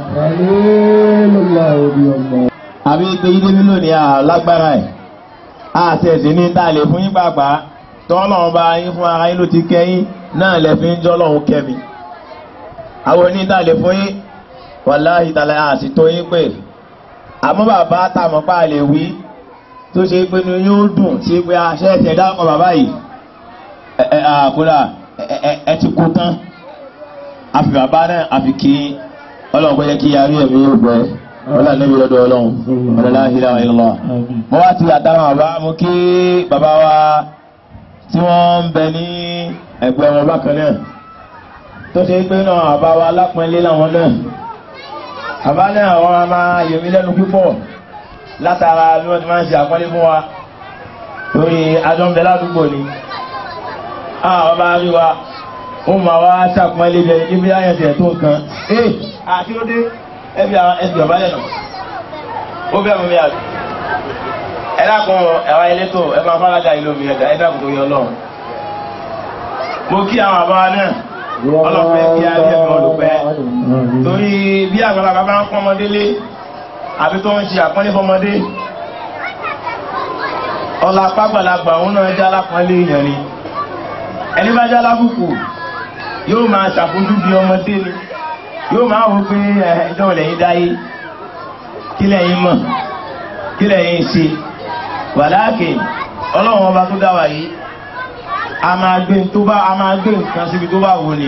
àbí pé yídé mi lónìí à lágbára ẹ̀ àti ẹ̀sìn ní tá a lè fún yín pàápàá tọ́lọ́run bá yín fún ara yín ló ti kẹ́yìn náà lẹ fi ń jọ́ lọ́hún kẹ́mi. àwọn oní tá a lè fún yín wàláhì tàlẹ́ àti tó yín pé àmọ́ bàbá tàmọ́ pa lè wí tó ṣe pé ní yóò dùn sí pé aṣẹ́ ẹ̀sẹ̀ dákọ̀ bàbá yìí ẹ ẹ àkúrà ẹ ti kú tán àfi bàbá náà àfi kí ọlọ́run pé yẹ kí yarí ẹ̀mí yóò gbẹ wọ́n lànà ìbí lọ́dọ̀ ọlọ́run wọ́n lọ́la ìlà ìlọ́lọ́ mo wá ti àtàrà bàbá mo kí bàbá wa tí wọ́n ń bẹ ní ẹgbẹ́ wọn bákan náà tó ṣe pé náà bàbá wa lápẹ́lẹ́ làwọn náà bàbá náà wọ́n máa yẹ̀mí lẹ́nu púpọ̀ látara bí wọ́n ti máa ń ṣe àpọ́nlé fún wa lórí adọ́nbẹ́ ládùúgbò ni àwọn bá rí wa ó máa wá ṣàpọ́nlé bí ẹni bí ayẹ̀ tẹ̀ tó nǹkan ee àti ó dé ẹbí àwọn ẹbí ọ̀bá lẹ́nu ó bẹ́ẹ̀ mú mi àbí ẹ dákun ẹ̀wá elétò ẹ máa fáradà ìlú mi ẹ̀dá ẹ dákun tó yọ lọ́run mo kí àwọn àbá náà ọlọ́pẹ́ kí á rí ẹ̀mí olùpẹ́ torí bí àgbàlagbà bá ń pọ́n ọmọdé lé àbí tó ń ṣe àpọ́nlé fọmọdé ọlá pàgbàlagbà òun náà já lápọ́nlé èèyàn ni ẹni bá já lábùkù yóò máa ṣàfojú bí ọmọdé ni yóò máa wò pé ẹjọ́ lẹ́yìn dáyé kí lẹ́yìn mọ̀ kí lẹ́yìn ṣe wàláàkì ọlọ́run ọba tó dá wa yìí a máa gbé tó bá a máa gbé nǹkan síbi tó bá wò ni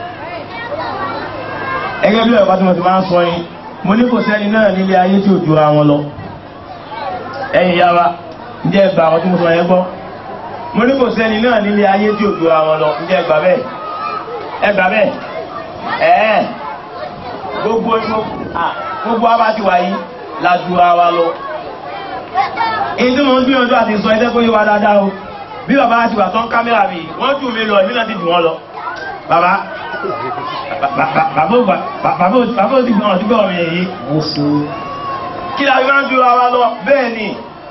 ẹgẹ́ bí ọ̀pá tí mo ti máa ń sọ yín mo ní kò sẹ́ni náà nílé ayé tí ò jura wọn lọ ẹ̀yin yá wa ǹjẹ́ ẹgbà àwọn tí mo sọ yẹn gbọ́ mo ní kò sẹ́ni náà nílé ayé tí ò jura wọn lọ ǹjẹ́ ẹgbà bẹ́ẹ̀ ẹgbà bẹ́ẹ̀ ẹ̀ẹ́ gbogbo gbogbo wa bá ti wà yìí la jura wa lọ èyí tí mo ń gbìyànjú àti sọ ẹsẹ́ kó yé wa dáadáa o bí bàbá ti wà tán kámẹ́rà mi wọ́n jù mí lọ èmi náà ti jù wọ́n lọ bàbá bàbá bàbá ò ti gbọ́n ọ̀tí gbọ́n mi èyí kí la fi máa ń jura wa lọ bẹ́ẹ̀ ni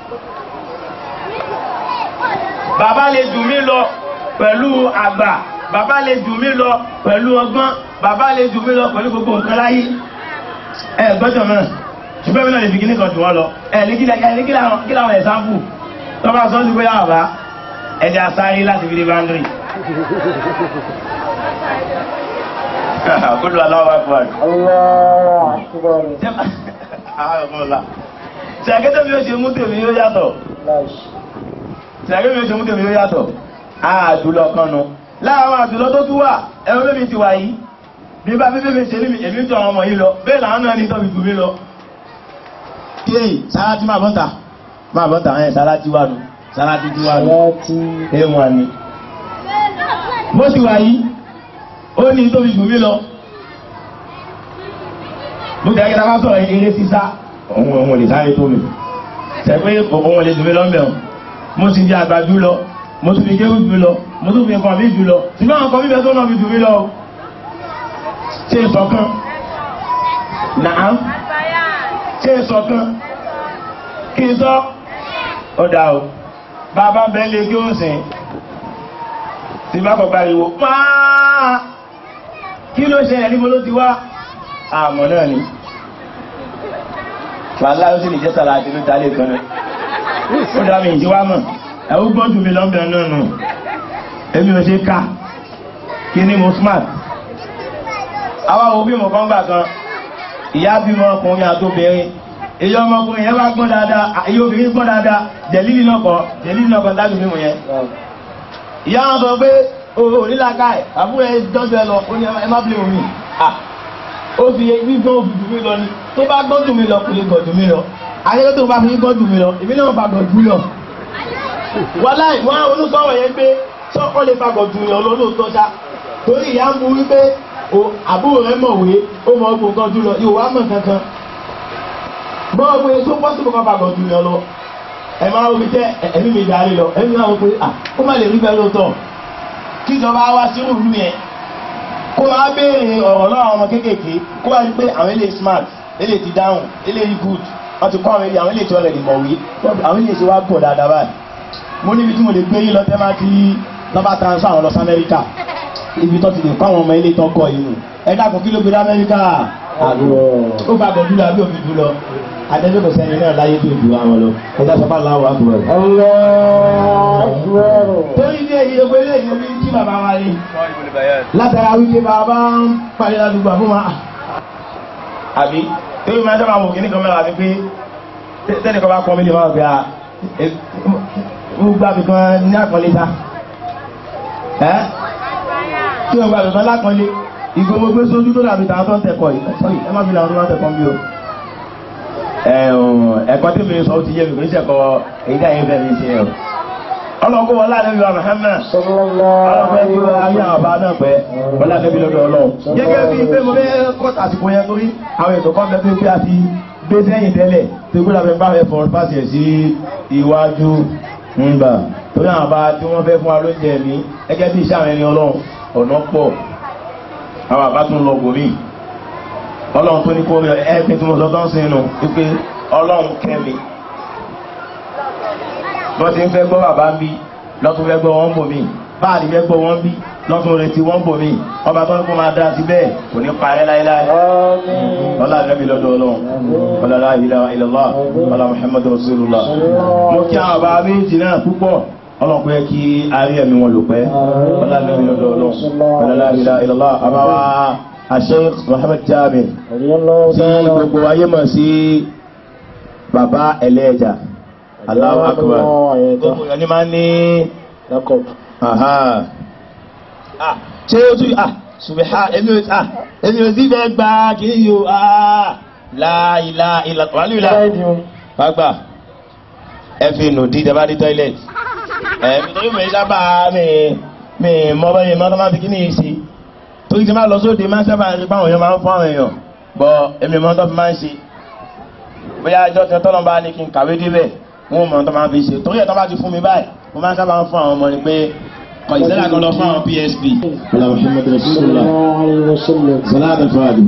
bàbá lè jù mí lọ pẹ̀lú àgbà bàbá lè jù mí lọ pẹ̀lú ọgbọ́n bàbá lè jù mí lọ pẹ̀lú gbogbo nǹkan láyé ẹ gbọ́dọ̀ náà ṣùgbọ́n mi náà lè fi kíní kan jù wọ́n lọ ẹ ní kí làwọn ẹ̀sáǹpù tó bá sọ sí pé yà bá ẹ̀jẹ̀ asáré láti fi dé báńdírì. Kudu Allahu Akbar. Ṣàkẹ́tẹ̀ mi ó ṣe mú tèmi yóò yàtọ̀. Ṣàkẹ́tẹ̀ mi ó ṣe mú tèmi yóò yàtọ̀. Àdúlọ kan nu. Láàárọ̀ àdúlọ tó tún wà, ẹ̀rọ bẹ́mi ti wà yìí. Bí bá bíbí mi ṣe ní èmi jọ àwọn ọmọ yìí lọ, bẹ́ẹ̀ làwọn náà ní tọ́bi jù mí lọ. Yéè, sára tí máa bọ́ta. Máa bọ́ta ẹ̀ sára tí wà nù. Sára tí tí wà nù. Ẹ̀ wà ní. Bó ti wà yìí, ó ní tóbi jù mí lọ. Mo jẹ́ kí ta bá sọ̀rọ̀ eré sísá, òun òun lè sáré tó mi. Ṣẹ̀pẹ́ òun lè jù mí lọ́mbẹ̀ wọn. Mo sì di àgbà jù lọ, mo tún fi kéwù jù lọ, mo tún fi nǹkan mi jù lọ. Ṣùgbọ́n àwọn kan bíbẹ̀ tó náà fi jù mí lọ. Ṣé ìṣọ̀kan? Nàám. Ṣé ìṣọ̀kan? Kí n sọ? Ó dà o. Bàbá bẹ́ẹ̀ lé kí ó sìn. Tí bá kọ̀ pariwo, máa kí ló ṣẹlẹ̀ níbo ló ti wá àmọ́ náà ni wàhálà ó sì lè jẹ́ sàrà àti níta lè kan rẹ̀ ó dá mi ìdí wá mọ̀ ẹ̀wọ́ gbọ́n jù mí lọ́mbẹ̀ náà nù èmi ò ṣe ká kí ni mo smart àwa wo bí mo kàn gbà kan ìyá bímọ ọkùnrin àtòbìnrin èyí ọmọkùnrin yẹn bá gbọ́n dáadáa èyí obìnrin gbọ́n dáadáa jẹ̀lílì náà kọ́ jẹ̀lílì náà kọ́ dájú mímu yẹn. ìyá wọn sọ pé o ò ní làákà ẹ̀ àbúrò ẹ dọ́jú ẹ lọ ó ní ẹ má bí omi ó fi gbígbọ́n òfin jù mí lọ ni tó bá gbọ́n jù mí lọ kò lè gọ̀ jù mí lọ akẹ́kọ̀ọ́ tó bá fi gbọ́n jù mí lọ èmi náà bá gọ̀ jù lọ. wàláì wọn àwọn olùsọ̀rọ̀ yẹn pé sọ́kọ́ lè fa gọ̀ jù yàn lọ lóòótọ́ ṣá torí ìyá ń bu wípé àbúrò rẹ mọ̀wé ó mọ ọgbọ̀n kan jù lọ ìwà mọ̀ kankan bọ́ọ̀ pé tó pọ́sibú kan bá gbọ̀dù yàn lọ ẹ máa wí jẹ́ ẹ̀mí mi darí lọ ẹ̀mí náà wọ́n pé à ó má lè rí bẹ́ẹ̀ lóòótọ́ kí ìjọba wá sí ìlú yẹn kó wá béèrè ọ̀rọ̀ lọ́wọ́ àwọn ọmọ kéékèèké kó wá rí pé àwọn eléyìí smart eléyìí ti dáhùn eléyìí good wọ́n ti kọ́ àwọn eléyìí àwọn eléyìí tí wọ́n lè mọ̀wé àwọn eléyìí ti wá pọ̀ dáadáa báyìí mo níbi tí mo lè gbé yín lọ tẹ́ máa ti lọ́ba transfer àwọn lọ sí Amẹ́ríkà ibi tó ti lè kọ́ àwọn ọmọ eléyìí tó kọ́ yìí nù ẹ dákun kí ló gbé dé Amẹ́ríkà ó bá gbọ̀dú lọ àbí òbí dú lọ adẹ́gbẹ́ kò sẹ́ni náà láyé tó ju àwọn lọ ẹ̀dá sọ́kà láwọ̀ àkùrọ̀. torí ilé yìí gbogbo ilé yìí omi tí bàbá wa rí látara wípé bàbá ń parí ládùúgbò fún wa. àbí torí máa sábà wò kíní kan mẹ́ra àti pé tẹ́nì kan bá pọ́n mi lè máa gbé a ó gbà mí kan ní àpọ́nlé ta ẹ́ tí ó gbà mí kan lápọ́nlé ìgò mo gbé sójú tó dàbí tàwọn tó ń tẹ̀kọ̀ yìí sọ́rí ẹ má fi làwọn tó bá tẹ̀kọ̀ bí o ẹ̀kọ́ tí mi sọ ti yé mi kò ní sẹ́kọ̀ èyí dá yẹn fẹ́ mi ṣe ẹ̀ ọlọ́kọ́ wọn láàrin ìwà Muhammad ọlọ́pẹ́ tí wọ́n ayé àwọn bá náà pẹ́ wọ́n láàrin bí lọ́dọ̀ ọlọ́run gẹ́gẹ́ bí pé mo fẹ́ kọ́ àsìkò yẹn torí àwọn ètò kan bẹ́ẹ̀ pé a ti gbé sẹ́yìn tẹ́lẹ̀ tó gbé lábẹ́ bá fẹ́ fọ́n pàṣẹ sí iwájú ńgbà torí àwọn bá tí wọ́n fẹ́ fún wa lóúnjẹ mi gẹ́gẹ́ bí iṣẹ́ àwọn ẹni ọlọ́run ọ̀nà pọ̀ àwọn àbá tún lọ gòmí ọlọ́run tó ní kó rẹ ẹ́ẹ̀kì tí mo sọ tán sínú wípé ọlọ́run kẹ́mi wọ́n ti ń fẹ́ gbọ́ bàbá ń bí lọ́tún fẹ́ gbọ́ wọ́n bò mí báàdì fẹ́ gbọ́ wọ́n bí lọ́tún retí wọ́n bò mí ọba tó ń kó máa dá sí bẹ́ẹ̀ kò ní parẹ́ láéláé ọlá àgbẹ̀bí lọ́dọ̀ ọlọ́run ọlá la ilaha illallah ọlá muhammadu rasulullah mo kí àwọn bàbá méjì náà púpọ̀ ọlọ́run pé kí arí ẹ̀mí wọn lò pẹ́ ọlá àgbẹ̀bí lọ́dọ̀ ọlọ́run ọlá la ilaha illallah àbáwá Sheikh Muhammad Jabir tí gbogbo ayé mọ̀ sí bàbá ẹlẹ́ẹ̀jà Allahu Akbar gbogbo yọ ní máa ní ṣé ó tún ah ṣùgbọ́n èmi ò ah èmi ò sí fẹ́ gba kìí yóò ah láìlá ìlà wàlú ìlà gbàgbà ẹ fi nù dí ìjọba ní toilet ẹ mi tó yóò mọ̀ ẹ́ sábà mi mi mọ́ bẹ́ẹ̀ mọ́ tó máa fi kí ni yìí sí torí tí máa lọ sóde máa sábà rí báwọn èèyàn máa ń fún àwọn èèyàn bọ èmi mọ tó fi máa ń ṣe bóyá ẹjọ́ tí tọ́lọ́ bá ní kí n kàwé débẹ̀ wọn mọ tó máa fi ṣe torí ẹ̀ tó bá ti fún mi báyìí mo máa ń sábà ń fún àwọn ọmọ ni pé kọ ìṣẹ́lẹ̀ kan lọ fún àwọn PSP. ọlá muhammed rasulillah salam alfahadi.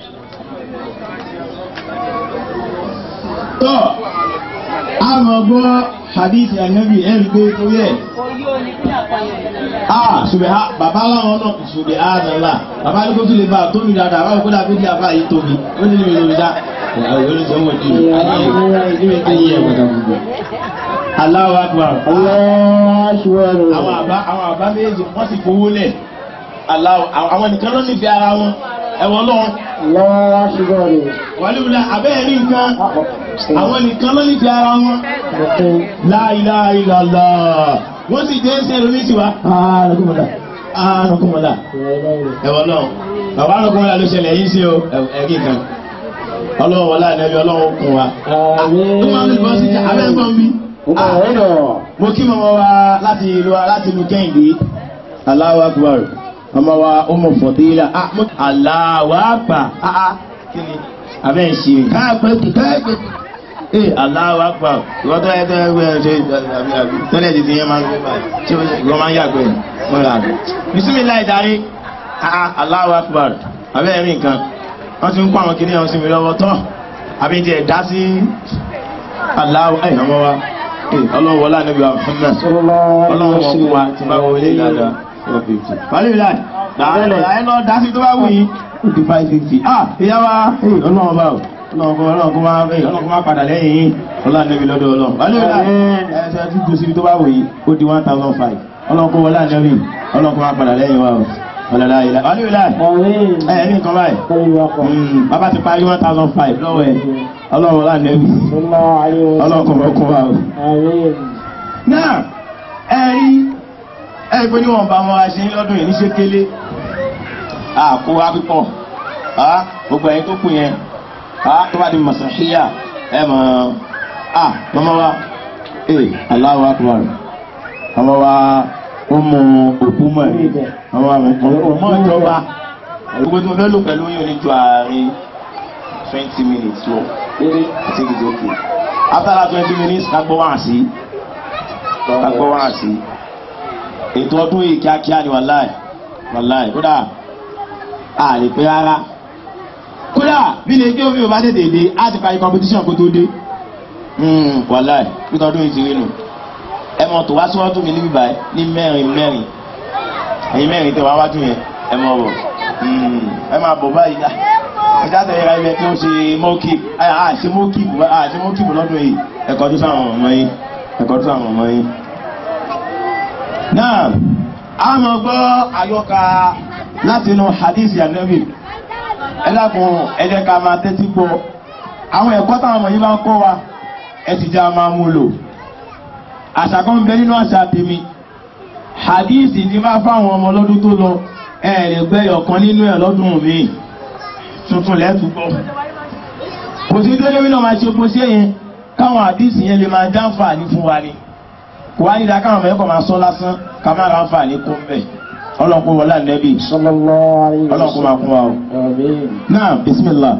tọ́ àmọ́ gbọ́ hadith anabi ẹ̀rí pé torí ẹ̀ ah subaha baba aláwọn náà subhanallah baba ní kó tún lè bá a tóbi dáadáa báwo kó dàbí di àbá yìí tóbi ó ní níbi lórí dá ìyàwó yóò sọ wọn jù ayé ẹ gbọ́dọ̀ gbogbo. Allahu akbar. àwọn àbá àwọn àbá méjì wọ́n sì fowó lẹ̀ Allahu àwọn nìkan ló nífẹ̀ẹ́ ara wọn ẹ̀wọ̀n lọ́wọ́. wàlúùlà abẹ́ẹ̀ ní nǹkan àwọn nìkan ló nífẹ̀ẹ́ ara wọn. La ilaha illallah wọ́n sì dé ṣe ẹlòmí sí wa. ààrùnkùnmọ̀lá ààrùnkùnmọ̀lá ẹ̀wọ̀n náà bàbá ààrùnkùnmọ̀lá ló ṣẹlẹ̀ yìí sí o ẹ̀gí kan ọlọ́wọ́ wọlé ànẹ́bí ọlọ́wọ́ kún wa. ó máa ń bọ́ sí abẹ́gbọ́n bí. mo kí mọ́mọ́ wa láti ìlú láti ìlú kẹ́hìndé Allahu Akbar ọmọ wa ọmọ fọ̀dílà Allahu Akbar kí ni abẹ́ ń ṣe káàpẹ́ káàpẹ́ ee Allahu Akbar ìwọ́n tó yẹ tó yẹ ṣe tọ́lẹ̀ ti ti yẹn máa ń gbé báyìí tí wọ́n máa ń yàgbẹ́ wọ́n yà gbẹ́. bisimilayi darí Allahu Akbar abẹ́ ẹ̀rí nǹkan wọ́n ti ń kó àwọn kìnìún ọ̀hún sí mi lọ́wọ́ tọ́ àbí ti ẹ̀ dá sí Allahu ẹ̀ ọmọ wa ọlọ́wọ́ wọlé ànábi wa Muhammad ọlọ́wọ́ wọn fún wa ti bá wọlé dáadáa four fifty. wàlẹ́ ìlà ẹ̀ lọ dá sí tó bá wù yín fifty five fifty. ah ìyá wa ọlọ́wọ́ bá o ọlọ́run kó máa bẹ́ẹ̀ ọlọ́run kó máa padà lẹ́yìn yín ọlọ́run níbi lọ́dọ̀ ọlọ́run wálé ọ̀la ẹ̀ẹ́dẹ́ tí gbèsè tó bá wò yìí ó di one thousand five ọlọ́run kó wọlé ànábì ọlọ́run kó máa padà lẹ́yìn wa o ọ̀làlá ilẹ̀ ọ̀làlá ẹ̀ ní nǹkan báyìí Mm, bàbá ti parí one thousand five lọ́wọ́ ẹ̀ ọlọ́run ọlá nẹ́bí ọlọ́run kò fọ́ kún wa o. náà ẹ rí ẹ pé níwọ̀n bá wọn ṣe ń lọ́dún yìí ní ṣékélé àkó wa pípọ̀ á gbogbo ẹ̀yin tó kù yẹn á tó bá di mọ̀sáhíyà ẹ mọ̀ á mọ́mọ́ wa ee Allahu akbar ọmọ wa ó mú òkú mọ̀ ẹ̀ ọmọ wa mọ̀ ìjọba gbogbo tí mo fẹ́ lò pẹ̀lú yín oníjọ àárín twenty minutes lọ eré I think it's okay after that twenty minutes ká gbọ́ wá sí ká gbọ́ wá sí ètò ọdún yìí kíákíá ni wàláì wàláì kódà a lè pẹ́ rárá kódà bí lè gbé omi ò bá tètè dé á ti parí competition kó tó dé Hmm, wàláì bí tọdún yìí ti rí nù ẹ mọ̀ tó wá síwájú mi níbí báyìí ní mẹ́rin mẹ́rin ẹ̀yin mẹ́rin tẹ wá wájú yẹn ẹ mọ̀ bọ̀ ẹ máa bọ̀ báyìí dá ẹja tẹ̀lé ra ilẹ̀ tí ó ṣe mọ́kì àṣẹ mọ́kì àṣẹ mọ́kì lọ́dún yìí ẹ̀kọ́ tó sáwọn ọmọ yìí ẹ̀kọ́ tó sáwọn ọmọ yìí. náà a mọ̀ gbọ́ àyọkà láti inú hadith anabi ẹ dákun ẹ jẹ́ ká máa tẹ́tí gbọ́ àwọn ẹ̀kọ́ táwọn ọmọ yìí bá ń kọ́ wa ẹ ti já máa mú lò àṣà kan bẹ nínú àṣà tèmi hadith ni máa fáwọn ọmọ lọ́dún tó lọ ẹ lè gbẹ́yọ̀ kan nínú ẹ̀ lọ́dún mi tuntun lẹ́tùgbọ́ kò sí dédé mi náà máa ṣe kó sí ẹ̀yìn káwọn àdìsí yẹn lè máa jàǹfààní fún wa ni kò wá nílá káwọn mẹ́kọ̀ máa sọ lásán ká má ra àǹfààní kó ń bẹ̀ ọlọ́kùn wọlé ànẹ́bì ọlọ́kùn máa kún wa o. náà bismillah.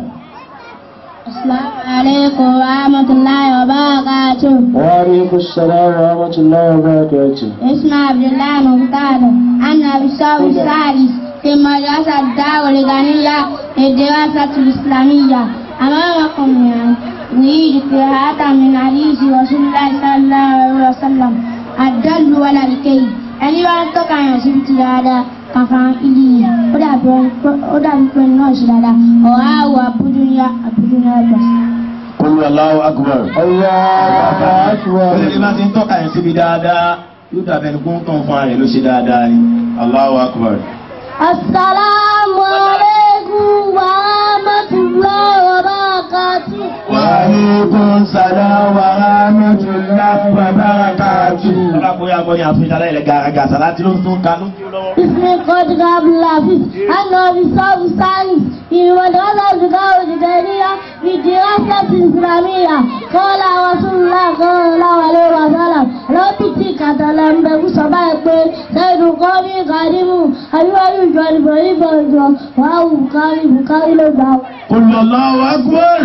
السلام عليكم ورحمة الله وبركاته وعليكم السلام ورحمة الله وبركاته اسمي عبد الله مختار أنا بالصف الثالث في مدرسة الدار الغنية للدراسة الإسلامية أمامكم يعني نريد قراءة من حديث رسول الله صلى الله عليه وسلم الدل ولا الكي ẹni bá ń tọ́ka yàn sí ti dáadáa kàfà ìlú yìí ó dàbí pé náà ṣe dáadáa ọ̀há àwọ̀ àbúdúnyá àbúdúnyá gbàsí. Olú Allahu akbar. الله أكبر Olè bá ti ń tọ́ka yẹn síbi dáadáa yóò dàbẹ̀ ní kóńtàn fún ààrẹ ló ṣe dáadáa ni. Allahu akbar. Assalamu alaikum wa rahmatullahi wa barakatuh. Wa alaikum salam wa rahmatullahi wa barakatuh. Ọlá kò yà gbọ́ ní àfihàn alẹ́ ilẹ̀ gàràgà sàláàtì ló ń tún ka ló ń tún lọ́wọ́. اسمي قد قبل الحفيظ أنا بصوب الثالث في مدرسة الزكاة الجدارية في دراسة إسلامية قال رسول الله صلى الله عليه وسلم لو تتيك تلم بسبا يقول سيد قومي قادم أيها يجوال بريبا يجوال واو بكاري بكاري لباو Olú Allahu akbar.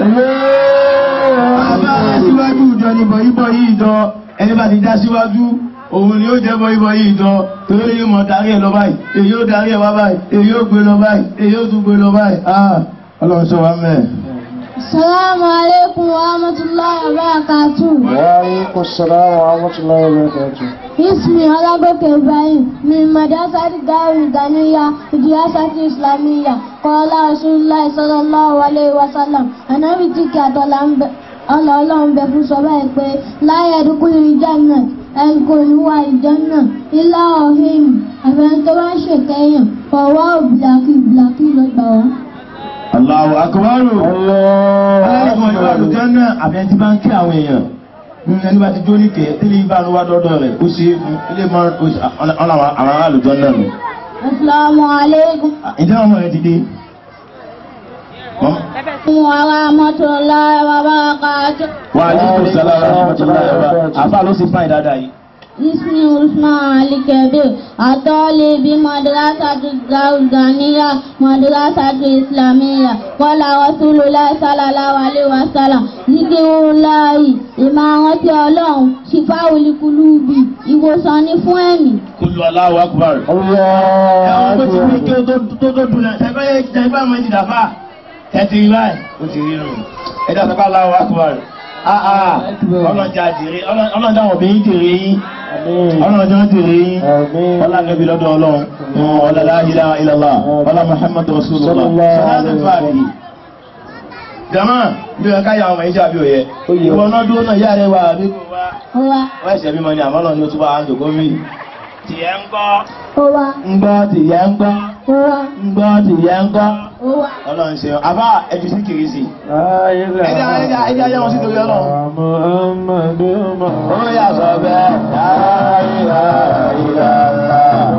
Bàbá aṣíwájú ìjọ ni bọ̀yìbọ̀ yìí jọ ẹni bá ti já síwájú òun ni ó jẹ́ bọ̀yìbọ̀ yìí jọ torí yóò mọ̀ darí ẹ̀ lọ báyìí èyí ó darí ẹ̀ wá báyìí èyí ó gbé lọ báyìí èyí ó tún gbé lọ báyìí. Ah, Ọlọ́run sọ wá mẹ́ẹ̀. السلام عليكم ورحمة الله وبركاته وعليكم السلام ورحمة الله وبركاته اسمي علاقة إبراهيم من مدرسة دار الغنية دراسة إسلامية قال رسول الله صلى الله عليه وسلم أنا بتك ọlọ́ọ̀lọ́run bẹ fún sọ báyìí pé láyé ẹ̀dúkúlù ìjánà ẹ̀kọ́ ìwà ìjánà ilá ọ̀hìn àfẹ́ni tó bá ń ṣèkẹ́yàn fọwọ́ bìlàkì bìlàkì ló gbà wá. Allahu akbar. الله Aláìsàn ìwà أكبر àlùjá náà àbí ẹni tí bá ń kí àwọn èèyàn. Nínú ẹni bá ti jó ní kẹ̀ tí ilé bá ń wá dọ́dọ̀ rẹ̀ ó ṣe é fún ilé máa ń ọ̀nà àwọn ará àlùjọ náà nù. asalaamualeykum Ìjọba ọmọ rẹ̀ ti dé. wa rahmatulahi wa barakatuh. Wa alaikum salaam wa rahmatullahi wa barakatuh. Àfa ló sì fáìn dáadáa yìí. اسمي عثمان علي كبير أطالي بمدرسة الغانية مدرسة إسلامية قال رسول الله صلى الله عليه وسلم ذكر الله ìmọ̀ràn ọlọ́run ṣìfà olùkúlùbì ìwòsàn ní fún ẹ̀mí. Kullu Allahu akbar. الله Ẹ̀wọ̀n tó ti rí kí أكبر ó tó tó tó dùn náà. Ṣẹ̀fẹ́ yẹ jẹ́ ìgbà mọ́ ìdìdà fà. Ẹ ti rí báyìí. Ó ti rí nù. Ẹ dá sọ́kà Allahu akbar. Ah ah. Ọlọ́jà jèrè ọlọ́jà wọ̀n bí ń jèrè yín. Ọlọ́jà ń jèrè yín. آمين Ọlá nẹ́bí lọ́dọ̀ ọlọ́run. Ọlá la ilaha illallah. Ọlá Muhammadu Rasulullah. Sallallahu Sọlá alaihi tó àdìyí. Jama, bí o ká yà ọmọ ìjà bí o yẹ. Ó yẹ. Ìwọ náà dúró náà yára wa àbí kò wá. Wa Wọ́n ẹ̀sẹ̀ bímọ ni àmọ́ náà ni o tún bá a ń jòkó mí. tìyẹ́ ń gbọ́ ó wá ń gbọ́ tìyẹ́ ń gbọ́ ó wá ń gbọ́ tìyẹ́ ń gbọ́ ó wá. ọlọ́run ṣe àbá ẹjú sí kiri sí ẹjá ẹjá ẹjá yẹ wọn sí torí ọlọ́run ó yà sọ bẹ́ẹ̀ láìlá ìlàlá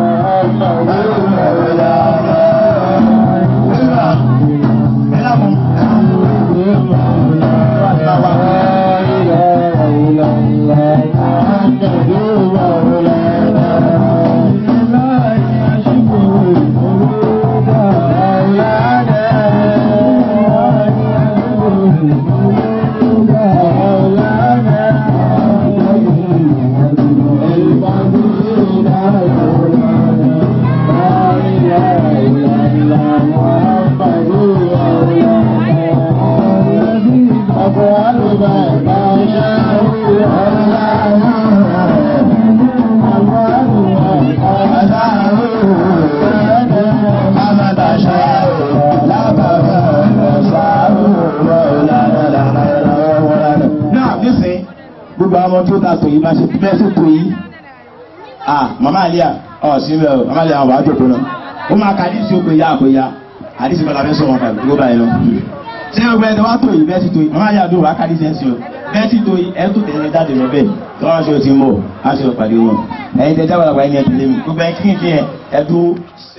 náà nísìn gbogbo àwọn tí ó ta tò yìí máa ṣe bẹ́ẹ̀ sí tò yìí ah mama alia ọ sí bẹ́ẹ̀ o mama alia àwọn àjò tó náà ó máa ka àdísì ó pé ya àpé ya àdísì bọ́lá fẹ́ sọ wọn kàbí tó báyìí lọ. ṣé o gbẹ ẹni wá tò yìí bẹ́ẹ̀ sí tò yìí mama alia dùn wá ká àdísì ẹ̀ sí o bẹ́ẹ̀ sí tò yìí ẹ̀ tó tẹ̀lé jáde lọ bẹ́ẹ̀ tí wọ́n ṣe o ti ń bọ̀ á ṣe o pàdé wọn ẹ̀yin tẹ̀ jábọ̀ làgbà ẹni ẹ̀ tẹ̀lé mi gbogbo ẹ̀ kíkì ẹ̀ ẹ̀ dúró